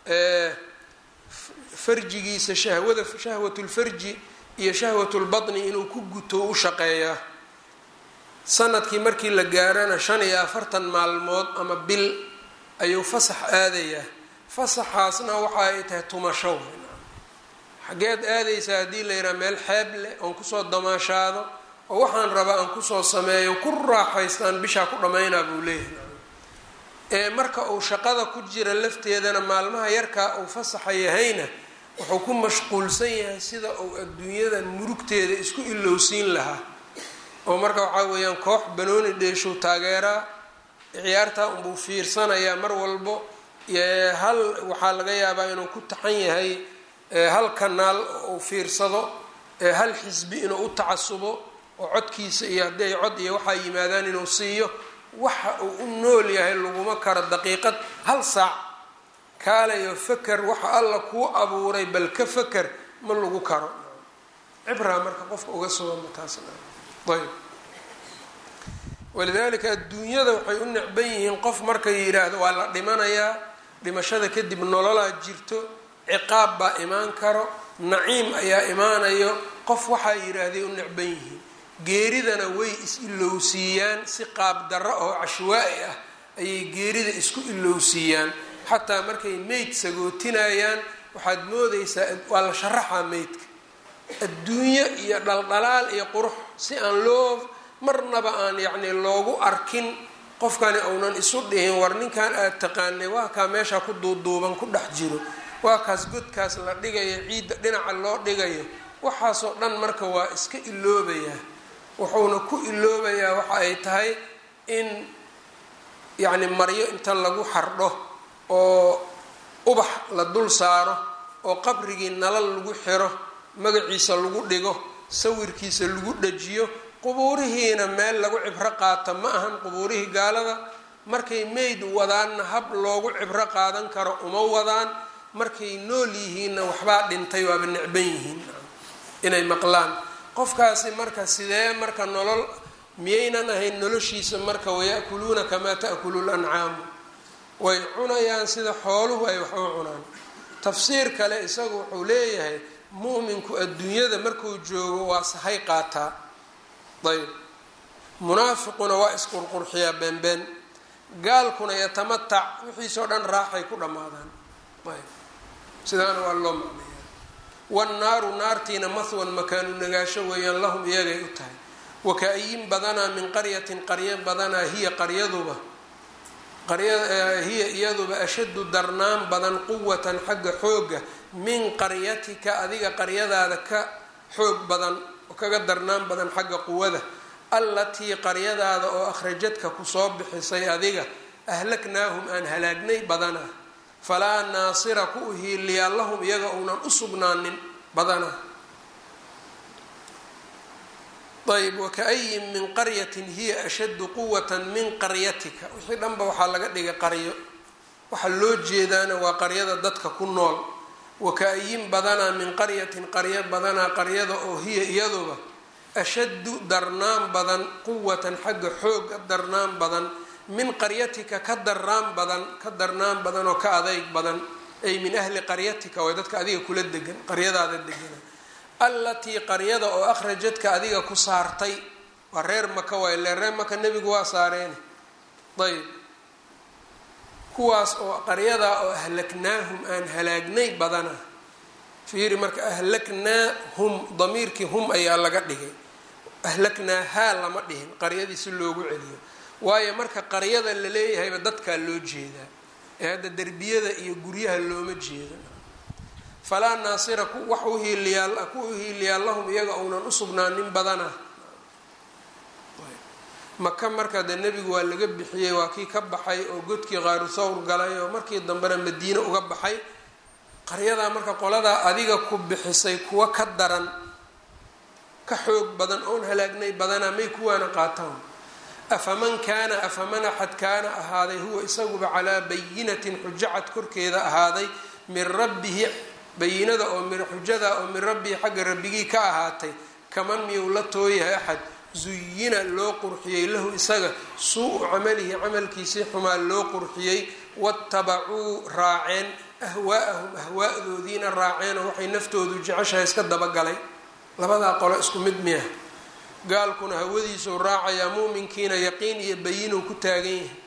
S1: farjigiisa shahwada shahwatulfarji iyo shahwatulbatni inuu ku guto u shaqeeyaa sanadkii markii la gaarana shan iyo afartan maalmood ama bil ayuu fasax aadayaa fasaxaasna waxa ay tahay tumasho xageed aadaysaa haddii la yidhaha meel xeeb leh oon kusoo damaashaado oo waxaan rabaa aan kusoo sameeyo ku raaxaystaan bishaa ku dhammaynaa buu leeyahay ee marka uu shaqada ku jira lafteedana maalmaha yarkaa uu fasaxa yahayna wuxuu ku mashquulsan yahay sida uu adduunyada murugteeda isku ilowsiin lahaa oo marka waxaa weeyaan koox banooni dheeshuu taageeraa ciyaartaa unbuu fiirsanayaa mar walbo hal waxaa laga yaabaa inuu ku taxan yahay hal kanaal uu fiirsado hal xisbi inuu u tacasubo oo codkiisa iyo hadday cod iyo waxaa yimaadaan inuu siiyo waxa uu u nool yahay laguma karo daqiiqad hal saac kaalayo faker waxa alla kuu abuuray bal ka faker ma lagu karo cibraa marka qofka uga sugama taasna ayb walidaalika adduunyada waxay u necban yihiin qof marka yidhaahdo waa la dhimanayaa dhimashada kadib nololaa jirto ciqaab baa imaan karo naciim ayaa imaanayo qof waxaa yidhaahday u necban yihiin geeridana way is-ilowsiiyaan si qaab darro oo cashwaa-i ah ayay geerida isku ilowsiiyaan xataa markay meyd sagootinayaan waxaad moodaysaa waa la sharaxaa meydka adduunyo iyo dhaldhalaal iyo qurux si aan loo marnaba aan yacni loogu arkin qofkani uunan isu dhihin war ninkan aada taqaanay waa kaa meesha ku duuduuban ku dhex jiro waa kaas godkaas la dhigayo ciidda dhinaca loo dhigayo waxaasoo dhan marka waa iska iloobayaa wuxuuna ku iloobayaa waxa ay tahay in yacni maryo inta lagu xardho oo ubax la dul saaro oo qabrigii nalal lagu xiro magaciisa lagu dhigo sawirkiisa lagu dhajiyo qubuurihiina meel lagu cibro qaata ma ahan qubuurihii gaalada markay meyd wadaanna hab loogu cibro qaadan karo uma wadaan markay nool yihiinna waxbaa dhintay waaba necban yihiin inay maqlaan qofkaasi marka sidee marka nolol miyaynan ahayn noloshiisa marka waya'kuluuna kamaa ta'kulu lancaamu way cunayaan sida xooluhu ay wax u cunaan tafsiir kale isagu wuxuu leeyahay mu'minku adduunyada markuu joogo waa sahay qaataa ayb munaafiquna waa isqurqurxiyaa beenbeen gaalkuna yatamatac wixiisoo dhan raaxay ku dhammaadaan ayb sidaana waa loo macneeyaa wannaaru naartiina mahwan makaanu nagaasho weeyaan lahum iyagay u tahay waka-ayin badanaa min qaryatin qaryo badanaa hiya qaryaduba hiya iyaduba ashaddu darnaan badan quwatan xagga xooga min qaryatika adiga qaryadaada ka xoog badan oo kaga darnaan badan xagga quwada allatii qaryadaada oo akhrajadka kusoo bixisay adiga ahlaknaahum aan halaagnay badanaa falaa naasira ku uhiiliyaa lahum iyaga uunan u sugnaanin badanaa ayb waka-ayin min qaryatin hiya ashaddu quwatan min qaryatika wixii dhanba waxaa laga dhigay qaryo waxaa loo jeedaana waa qaryada dadka ku nool waka-ayin badanaa min qaryatin qaryo badanaa qaryada oo hiya iyaduba ashaddu darnaan badan quwatan xagga xooga darnaan badan min qaryatika ka darnaan badan ka darnaan badan oo ka adeyg badan ay min ahli qaryatika way dadka adiga kula degan qaryadaada degana allatii qaryada oo akhrajadka adiga ku saartay waa reer maka waay le reer maka nebigu waa saareene ayb kuwaas oo qaryadaa oo ahlaknaahum aan halaagnay badana fiiri marka ahlaknaahum damiirkii hum ayaa laga dhigay ahlaknaahaa lama dhihin qaryadii si loogu celiyo waayo marka qaryada la leeyahayba dadkaa loo jeedaa ee hadda derbiyada iyo guryaha looma jeedo falaa naasira wax uhiiliyaa ku uhiiliyaa lahum iyaga uunan usugnaanin badana maka marka dee nebigu waa laga bixiyey waa kii ka baxay oo godkii qaaru thawr galay oo markii dambena madiine uga baxay qaryadaa marka qoladaa adiga ku bixisay kuwa ka daran ka xoog badan oon halaagnay badanaa may kuwaana qaataan afaman kaana afaman axad kaana ahaaday huwa isaguba calaa bayinatin xujacad korkeeda ahaaday min rabbihi bayinada oo mi xujada oo min rabbihi xagga rabbigii ka ahaatay kaman miyuu la tooyahay axad zuyina loo qurxiyey lahu isaga suu-u camalihi camalkiisii xumaa loo qurxiyey watabacuu raaceen ahwaa'ahum ahwaadoodiina raaceen oo waxay naftoodu jeceshahay iska dabagalay labadaa qolo isku mid miya gaalkuna hawadiisuu raacayaa muuminkiina yaqiin iyo bayinuu ku taagan yahay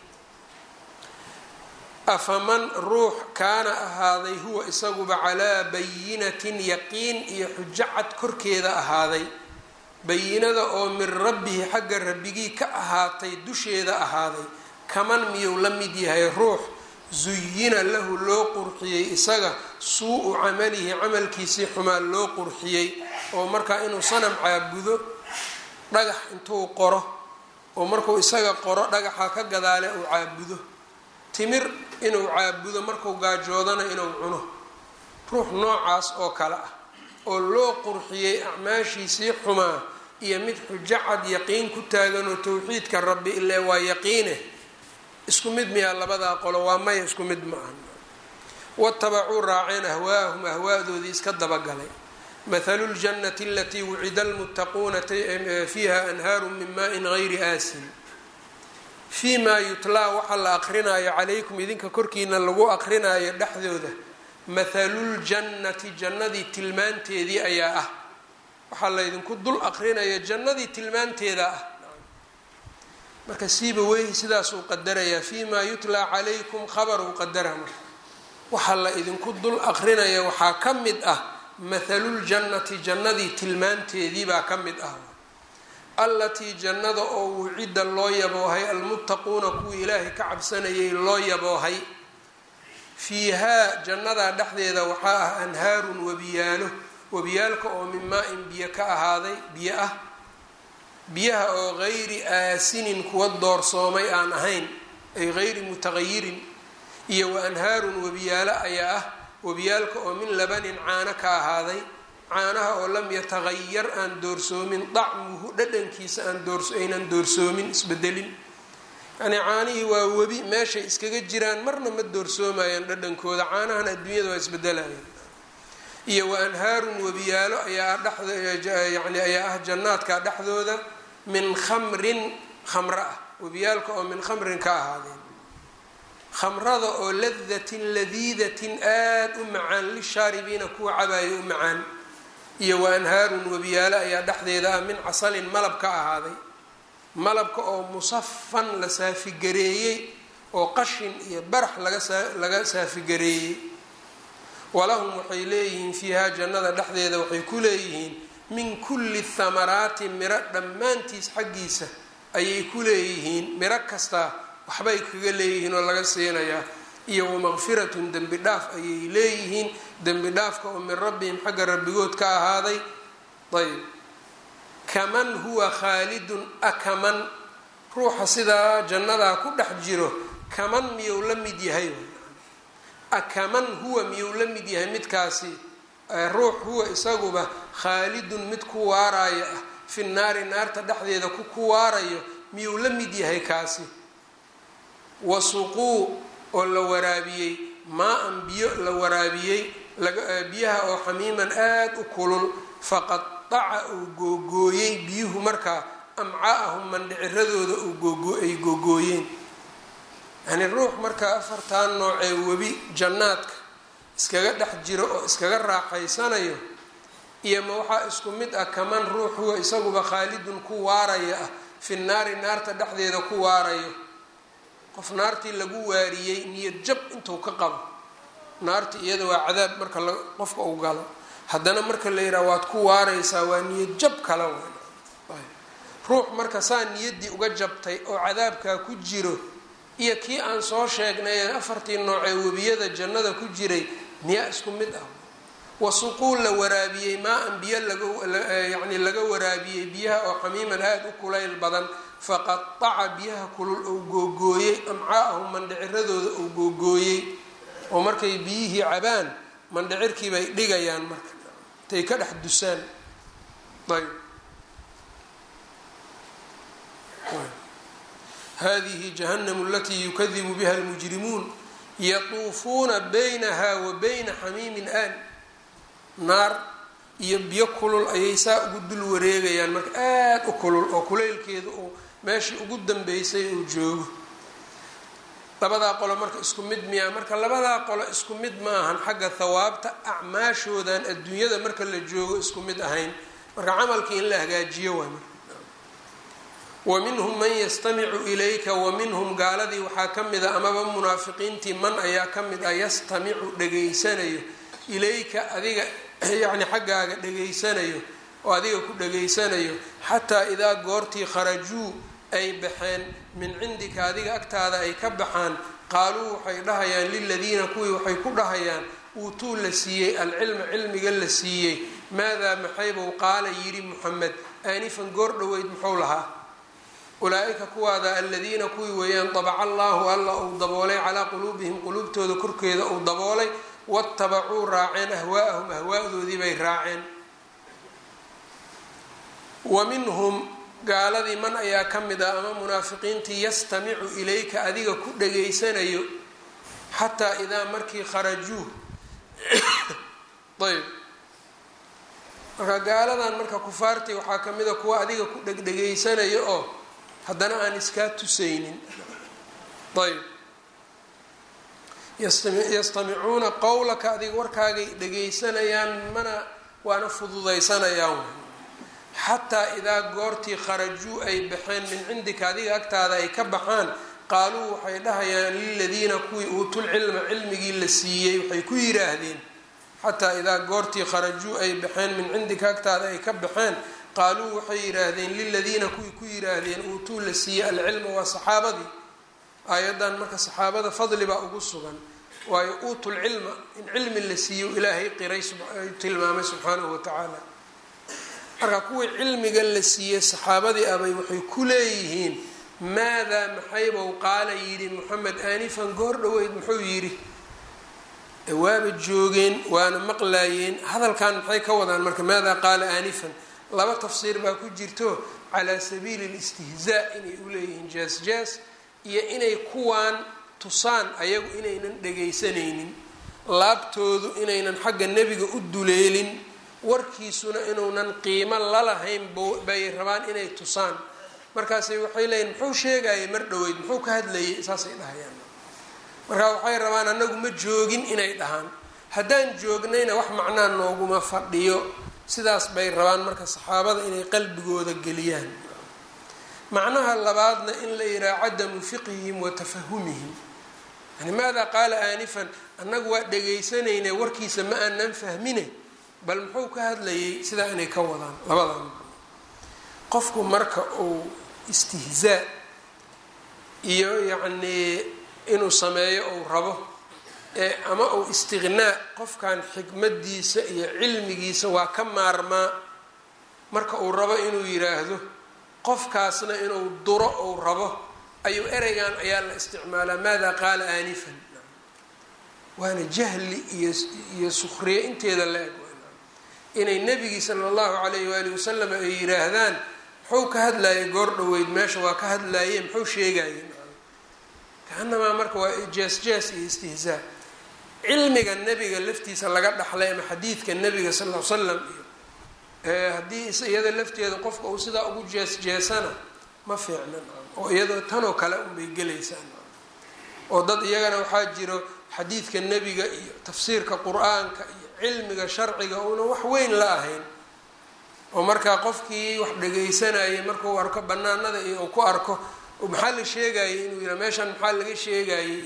S1: afaman ruux kaana ahaaday huwa isaguba calaa bayinatin yaqiin iyo xujo cad korkeeda ahaaday bayinada oo min rabbihi xagga rabbigii ka ahaatay dusheeda ahaaday kaman miyuu la mid yahay ruux zuyina lahu loo qurxiyey isaga suu-u camalihi camalkiisii xumaa loo qurxiyey oo markaa inuu sanam caabudo dhagax intuu qoro oo markuu isaga qoro dhagaxa ka gadaale uu caabudo timir inuu caabudo markuu gaajoodana inuu cuno ruux noocaas oo kale ah oo loo qurxiyey acmaashiisii xumaa iyo mid xujo cad yaqiin ku taaganoo towxiidka rabbi ile waa yaqiine isku mid miyaa labadaa qolo waa maya isku mid ma aha watabacuu raaceen ahwaahum ahwaadoodii iska dabagalay mathalu ljannati alatii wucida almuttaquuna fiiha anhaaru min maain gayri aasin fii maa yutlaa waxaa la aqrinaayo calaykum idinka korkiina lagu aqrinaayo dhexdooda mathaluljannati jannadii tilmaanteedii ayaa ah waxaa laydinku dul aqrinaya jannadii tilmaanteeda ah marka siiba weyhi sidaasuu qadarayaa fii maa yutlaa calaykum khabaruu qadara marka waxaa la idinku dul aqrinaya waxaa ka mid ah mathaluljannati jannadii tilmaanteedii baa ka mid ah allatii jannada oo wucidda loo yaboohay almuttaquuna kuwii ilaahay ka cabsanayay loo yaboohay fiihaa jannadaa dhexdeeda waxaa ah anhaarun webiyaalo webiyaalka oo min maa-in biyo ka ahaaday biyo ah biyaha oo gayri aasinin kuwa doorsoomay aan ahayn ay gayri mutaqayirin iyo wa anhaarun webiyaalo ayaa ah webiyaalka oo min labanin caano ka ahaaday caanaha oo lam yataqayar aan doorsoomin dacmuhu dhadhankiisa aan doors aynan doorsoomin isbedelin yacnii caanihii waa webi meeshay iskaga jiraan marna ma doorsoomayaan dhadhankooda caanahana adduunyada waa isbedelayaan iyo wa anhaarun webiyaalo ayaa dheyani ayaa ah jannaadka dhexdooda min khamrin khamro ah webiyaalka oo min khamrin ka ahaadeen khamrada oo ladatin ladiidatin aada u macaan lishaaribiina kuwa cabaayo u macaan iyo wa anhaarun webiyaalo ayaa dhexdeeda ah min casalin malab ka ahaaday malabka oo musafan la saafigareeyey oo qashin iyo barax lagalaga saafigareeyey walahum waxay leeyihiin fiihaa jannada dhexdeeda waxay ku leeyihiin min kulli thamaraati miro dhammaantiis xaggiisa ayay ku leeyihiin miro kastaa waxbay kaga leeyihiin oo laga siinayaa iyo wamaqfiratun dembi dhaaf ayay leeyihiin dembi dhaafka oo min rabbihim xagga rabbigood ka ahaaday ayb kaman huwa khaalidun akaman ruuxa sidaa jannadaa ku dhex jiro kaman miyuu la mid yahay akaman huwa miyuu la mid yahay midkaasi ruux huwa isaguba khaalidun mid ku waarayo ah fi naari naarta dhexdeeda ku ku waarayo miyuu la mid yahay kaasi wasuquu oo la waraabiyey maa-an biyo la waraabiyey biyaha oo xamiiman aada u kulul faqadaca uu googooyey biyuhu markaa amcaa'ahum mandhiciradooda ay googooyeen yacnii ruux markaa afartan noocee webi jannaadka iskaga dhex jiro oo iskaga raaxaysanayo iyo ma waxaa isku mid ah kaman ruux huwa isaguba khaalidun ku waaraya ah fi naari naarta dhexdeeda ku waarayo qof naartii lagu waariyey niyad jab intuu ka qabo naarti iyada waa cadaab marka qofka uu galo haddana marka la yidhaha waad ku waaraysaa waa niyad jab kala ruux marka saa niyaddii uga jabtay oo cadaabkaa ku jiro iyo kii aan soo sheegnay ee afartii noocee webiyada jannada ku jiray miyaa isku mid ah wasuquul la waraabiyey maa-an biyo lagayacni laga waraabiyey biyaha oo xamiiman aada u kulayl badan faqadaca biyaha kulul ou googooyey amcaa'ahum mandhiciradooda ou googooyey oo markay biyihii cabaan mandhicirkii bay dhigayaan marka intay ka dhex dusaan ayb hadihi jahannamu alatii yukadibu biha almujrimuun yatuufuuna baynaha wa bayna xamiimin aan naar iyo biyo kulul ayay saa ugu dul wareegayaan marka aada u kulul oo kulaylkeeda uu meeshii ugu dambeysay uu joogo labadaa qolo marka isku mid miyaa marka labadaa qolo isku mid ma ahan xagga thawaabta acmaashoodan adduunyada marka la joogo isku mid ahayn marka camalkii in la hagaajiyo waay marka wa minhum man yastamicu ilayka wa minhum gaaladii waxaa ka mid a amaba munaafiqiintii man ayaa ka mid ah yastamicu dhegaysanayo ilayka adiga yacni xaggaaga dhegaysanayo oo adiga ku dhegaysanayo xataa idaa goortii kharajuu ay baxeen min cindika adiga agtaada ay ka baxaan qaaluu waxay dhahayaan liladiina kuwii waxay ku dhahayaan uutuu la siiyey alcilma cilmiga la siiyey maadaa maxaybuu qaala yidhi muxamed aanifan goor dhoweyd muxuu lahaa ulaa-ika kuwaada aladiina kuwii weeyaan dabaca allaahu alla uu daboolay calaa quluubihim quluubtooda korkeeda uu daboolay watabacuu raaceen ahwaa'ahum ahwaadoodii bay raaceen wa minhum gaaladii man ayaa ka mid ah ama munaafiqiintii yastamicu ilayka adiga ku dhegaysanayo xataa idaa markii kharajuu ayb marka gaaladan marka kufaartii waxaa ka mid a kuwa adiga ku dhegdhegaysanayo oo haddana aan iskaa tusaynin ayb yastamicuuna qowlaka adiga warkaagay dhegaysanayaan mana waana fududaysanayaan xataa idaa goortii kharajuu ay baxeen min cindika adiga agtaada ay ka baxaan qaaluu waxay dhahayaan liladiina kuwii uutul cilma cilmigii la siiyey waxay ku yidhaahdeen xataa idaa goortii kharajuu ay baxeen min cindika agtaada ay ka baxeen qaaluu waxay yidhaahdeen liladiina kuwii ku yidhaahdeen uutuu la siiyey alcilma waa saxaabadii aayadan marka saxaabada fadli baa ugu sugan waayo uutul cilma in cilmi la siiyo ilaahay qiray tilmaamay subxaanahu watacaala marka kuwii cilmiga la siiyey saxaabadii abay waxay ku leeyihiin maadaa maxaybow qaala yidhi moxamed aanifan goor dhoweyd muxuu yidhi waaba joogeen waana maqlaayeen hadalkan maxay ka wadaan marka maadaa qaala aanifan laba tafsiir baa ku jirto calaa sabiili listihzaa inay u leeyihiin jaas jaas iyo inay kuwaan tusaan ayagu inaynan dhegaysanaynin laabtoodu inaynan xagga nebiga u duleelin warkiisuna inuunan qiimo lalahayn bay rabaan inay tusaan markaasay waxay leeyihin muxuu sheegayay mar dhoweyd muxuu ka hadlayay saasay dhahayaan markaa waxay rabaan annagu ma joogin inay dhahaan haddaan joognayna wax macnaa nooguma fadhiyo sidaas bay rabaan marka saxaabada inay qalbigooda geliyaan macnaha labaadna in la yidhaha cadamu fiqhihim wa tafahumihim yani maada qaala aanifan annagu waa dhegaysanayne warkiisa ma aanan fahmine bal muxuu ka hadlayay sidaa inay ka wadaan labadan qofku marka uu istihzaa iyo yacnii inuu sameeyo ou rabo ee ama uu istiqnaa qofkan xikmadiisa iyo cilmigiisa waa ka maarmaa marka uu rabo inuu yiraahdo qofkaasna inuu duro ou rabo ayuu ereygan ayaa la isticmaalaa maada qaala aanifan waana jahli iyo iyo sukhriye inteeda la eg inay nebigii sala allahu calayhi waalihi wasalam ay yiraahdaan muxuu ka hadlayay goor dhoweyd meesha waa ka hadlaye muxuu sheegayay kaanamaa marka waa jees jees iyo istihzaa cilmiga nebiga laftiisa laga dhaxlay ama xadiidka nebiga sal l slam iyo haddii iyada lafteeda qofka uu sidaa ugu jees jeesana ma fiicna oo iyadoo tanoo kale unbay gelaysaa oo dad iyagana waxaa jiro xadiidka nebiga iyo tafsiirka qur-aanka iyo cilmiga sharciga uuna wax weyn la ahayn oo markaa qofkii wax dhagaysanayay markuu arko banaanada iyo uu ku arko maxaa la sheegayay inuu yira meeshan maxaa laga sheegayay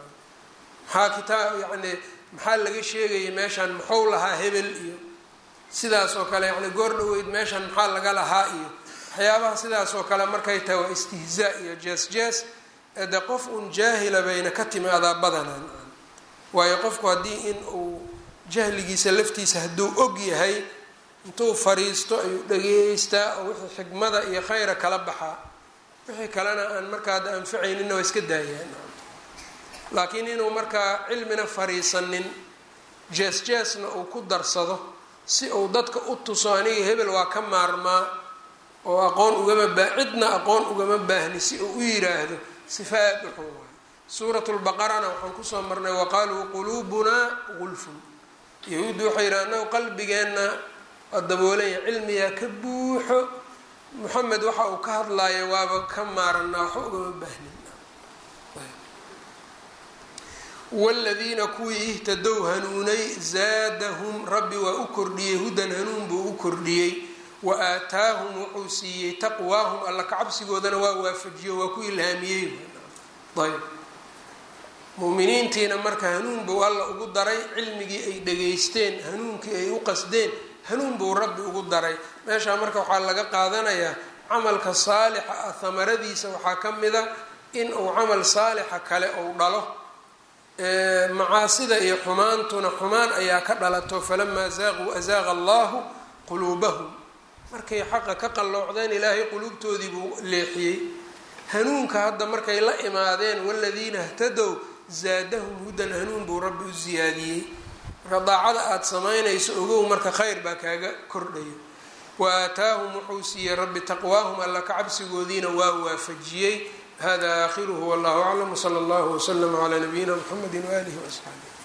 S1: maxaa kitaab yacni maxaa laga sheegayay meeshan muxuu lahaa hebel iyo sidaas oo kale yani goor dhaweyd meeshan maxaa laga lahaa iyo waxyaabaha sidaas oo kale markay tahay waa istihzaa iyo jees jees de qof un jaahila bayna ka timaadaa badanaan waayo qofku haddii in uu jahligiisa laftiisa hadduu og yahay intuu fariisto ayuu dhageystaa oo wixii xikmada iyo khayra kala baxaa wixii kalena aan markaa ada anfacaynina waa iska daayaan laakiin inuu markaa cilmina fariisanin jees jeesna uu ku darsado si uu dadka u tuso aniga hebel waa ka maarmaa oo aqoon ugama baa cidna aqoon ugama baahni si uu u yiraahdo sifaad wuxuu waay suurat lbaqarana waxaan kusoo marnay waqaaluu quluubunaa gulfun yahuuddu waxay yidhaha anagu qalbigeenna waa daboolanya cilmigaa ka buuxo moxamed waxa uu ka hadlaayo waaba ka maaranaa waxba ugama baahnin wladiina kuwii ihtadow hanuunay zaadahum rabbi waa u kordhiyey hudan hanuun buu u kordhiyey wa aataahum wuxuu siiyey taqwaahum alla kacabsigoodana waa waafajiyo waa ku ilhaamiyey ayb muminiintiina marka hanuun buu alla ugu daray cilmigii ay dhageysteen hanuunkii ay u qasdeen hanuun buu rabbi ugu daray meeshaa marka waxaa laga qaadanayaa camalka saalixa ah hamaradiisa waxaa ka mida in uu camal saalixa kale uu dhalo macaasida iyo xumaantuna xumaan ayaa ka dhalato falamaa zaaquu azaaqa allahu quluubahum markay xaqa ka qalloocdeen ilaahay quluubtoodii buu leexiyey hanuunka hadda markay la imaadeen waladiina htadow zaadahum hudan hanuun buu rabbi u siyaadiyey marka daacada aada samaynayso ogow marka khayr baa kaaga kordhayo wa aataahum wuxuu siiyey rabbi taqwaahum alla ka cabsigoodiina waa waafajiyey hada aakhiruhu wallahu aclam wsala allahu wslama calaa nabiyina mxamedi waaalihi waasxaabih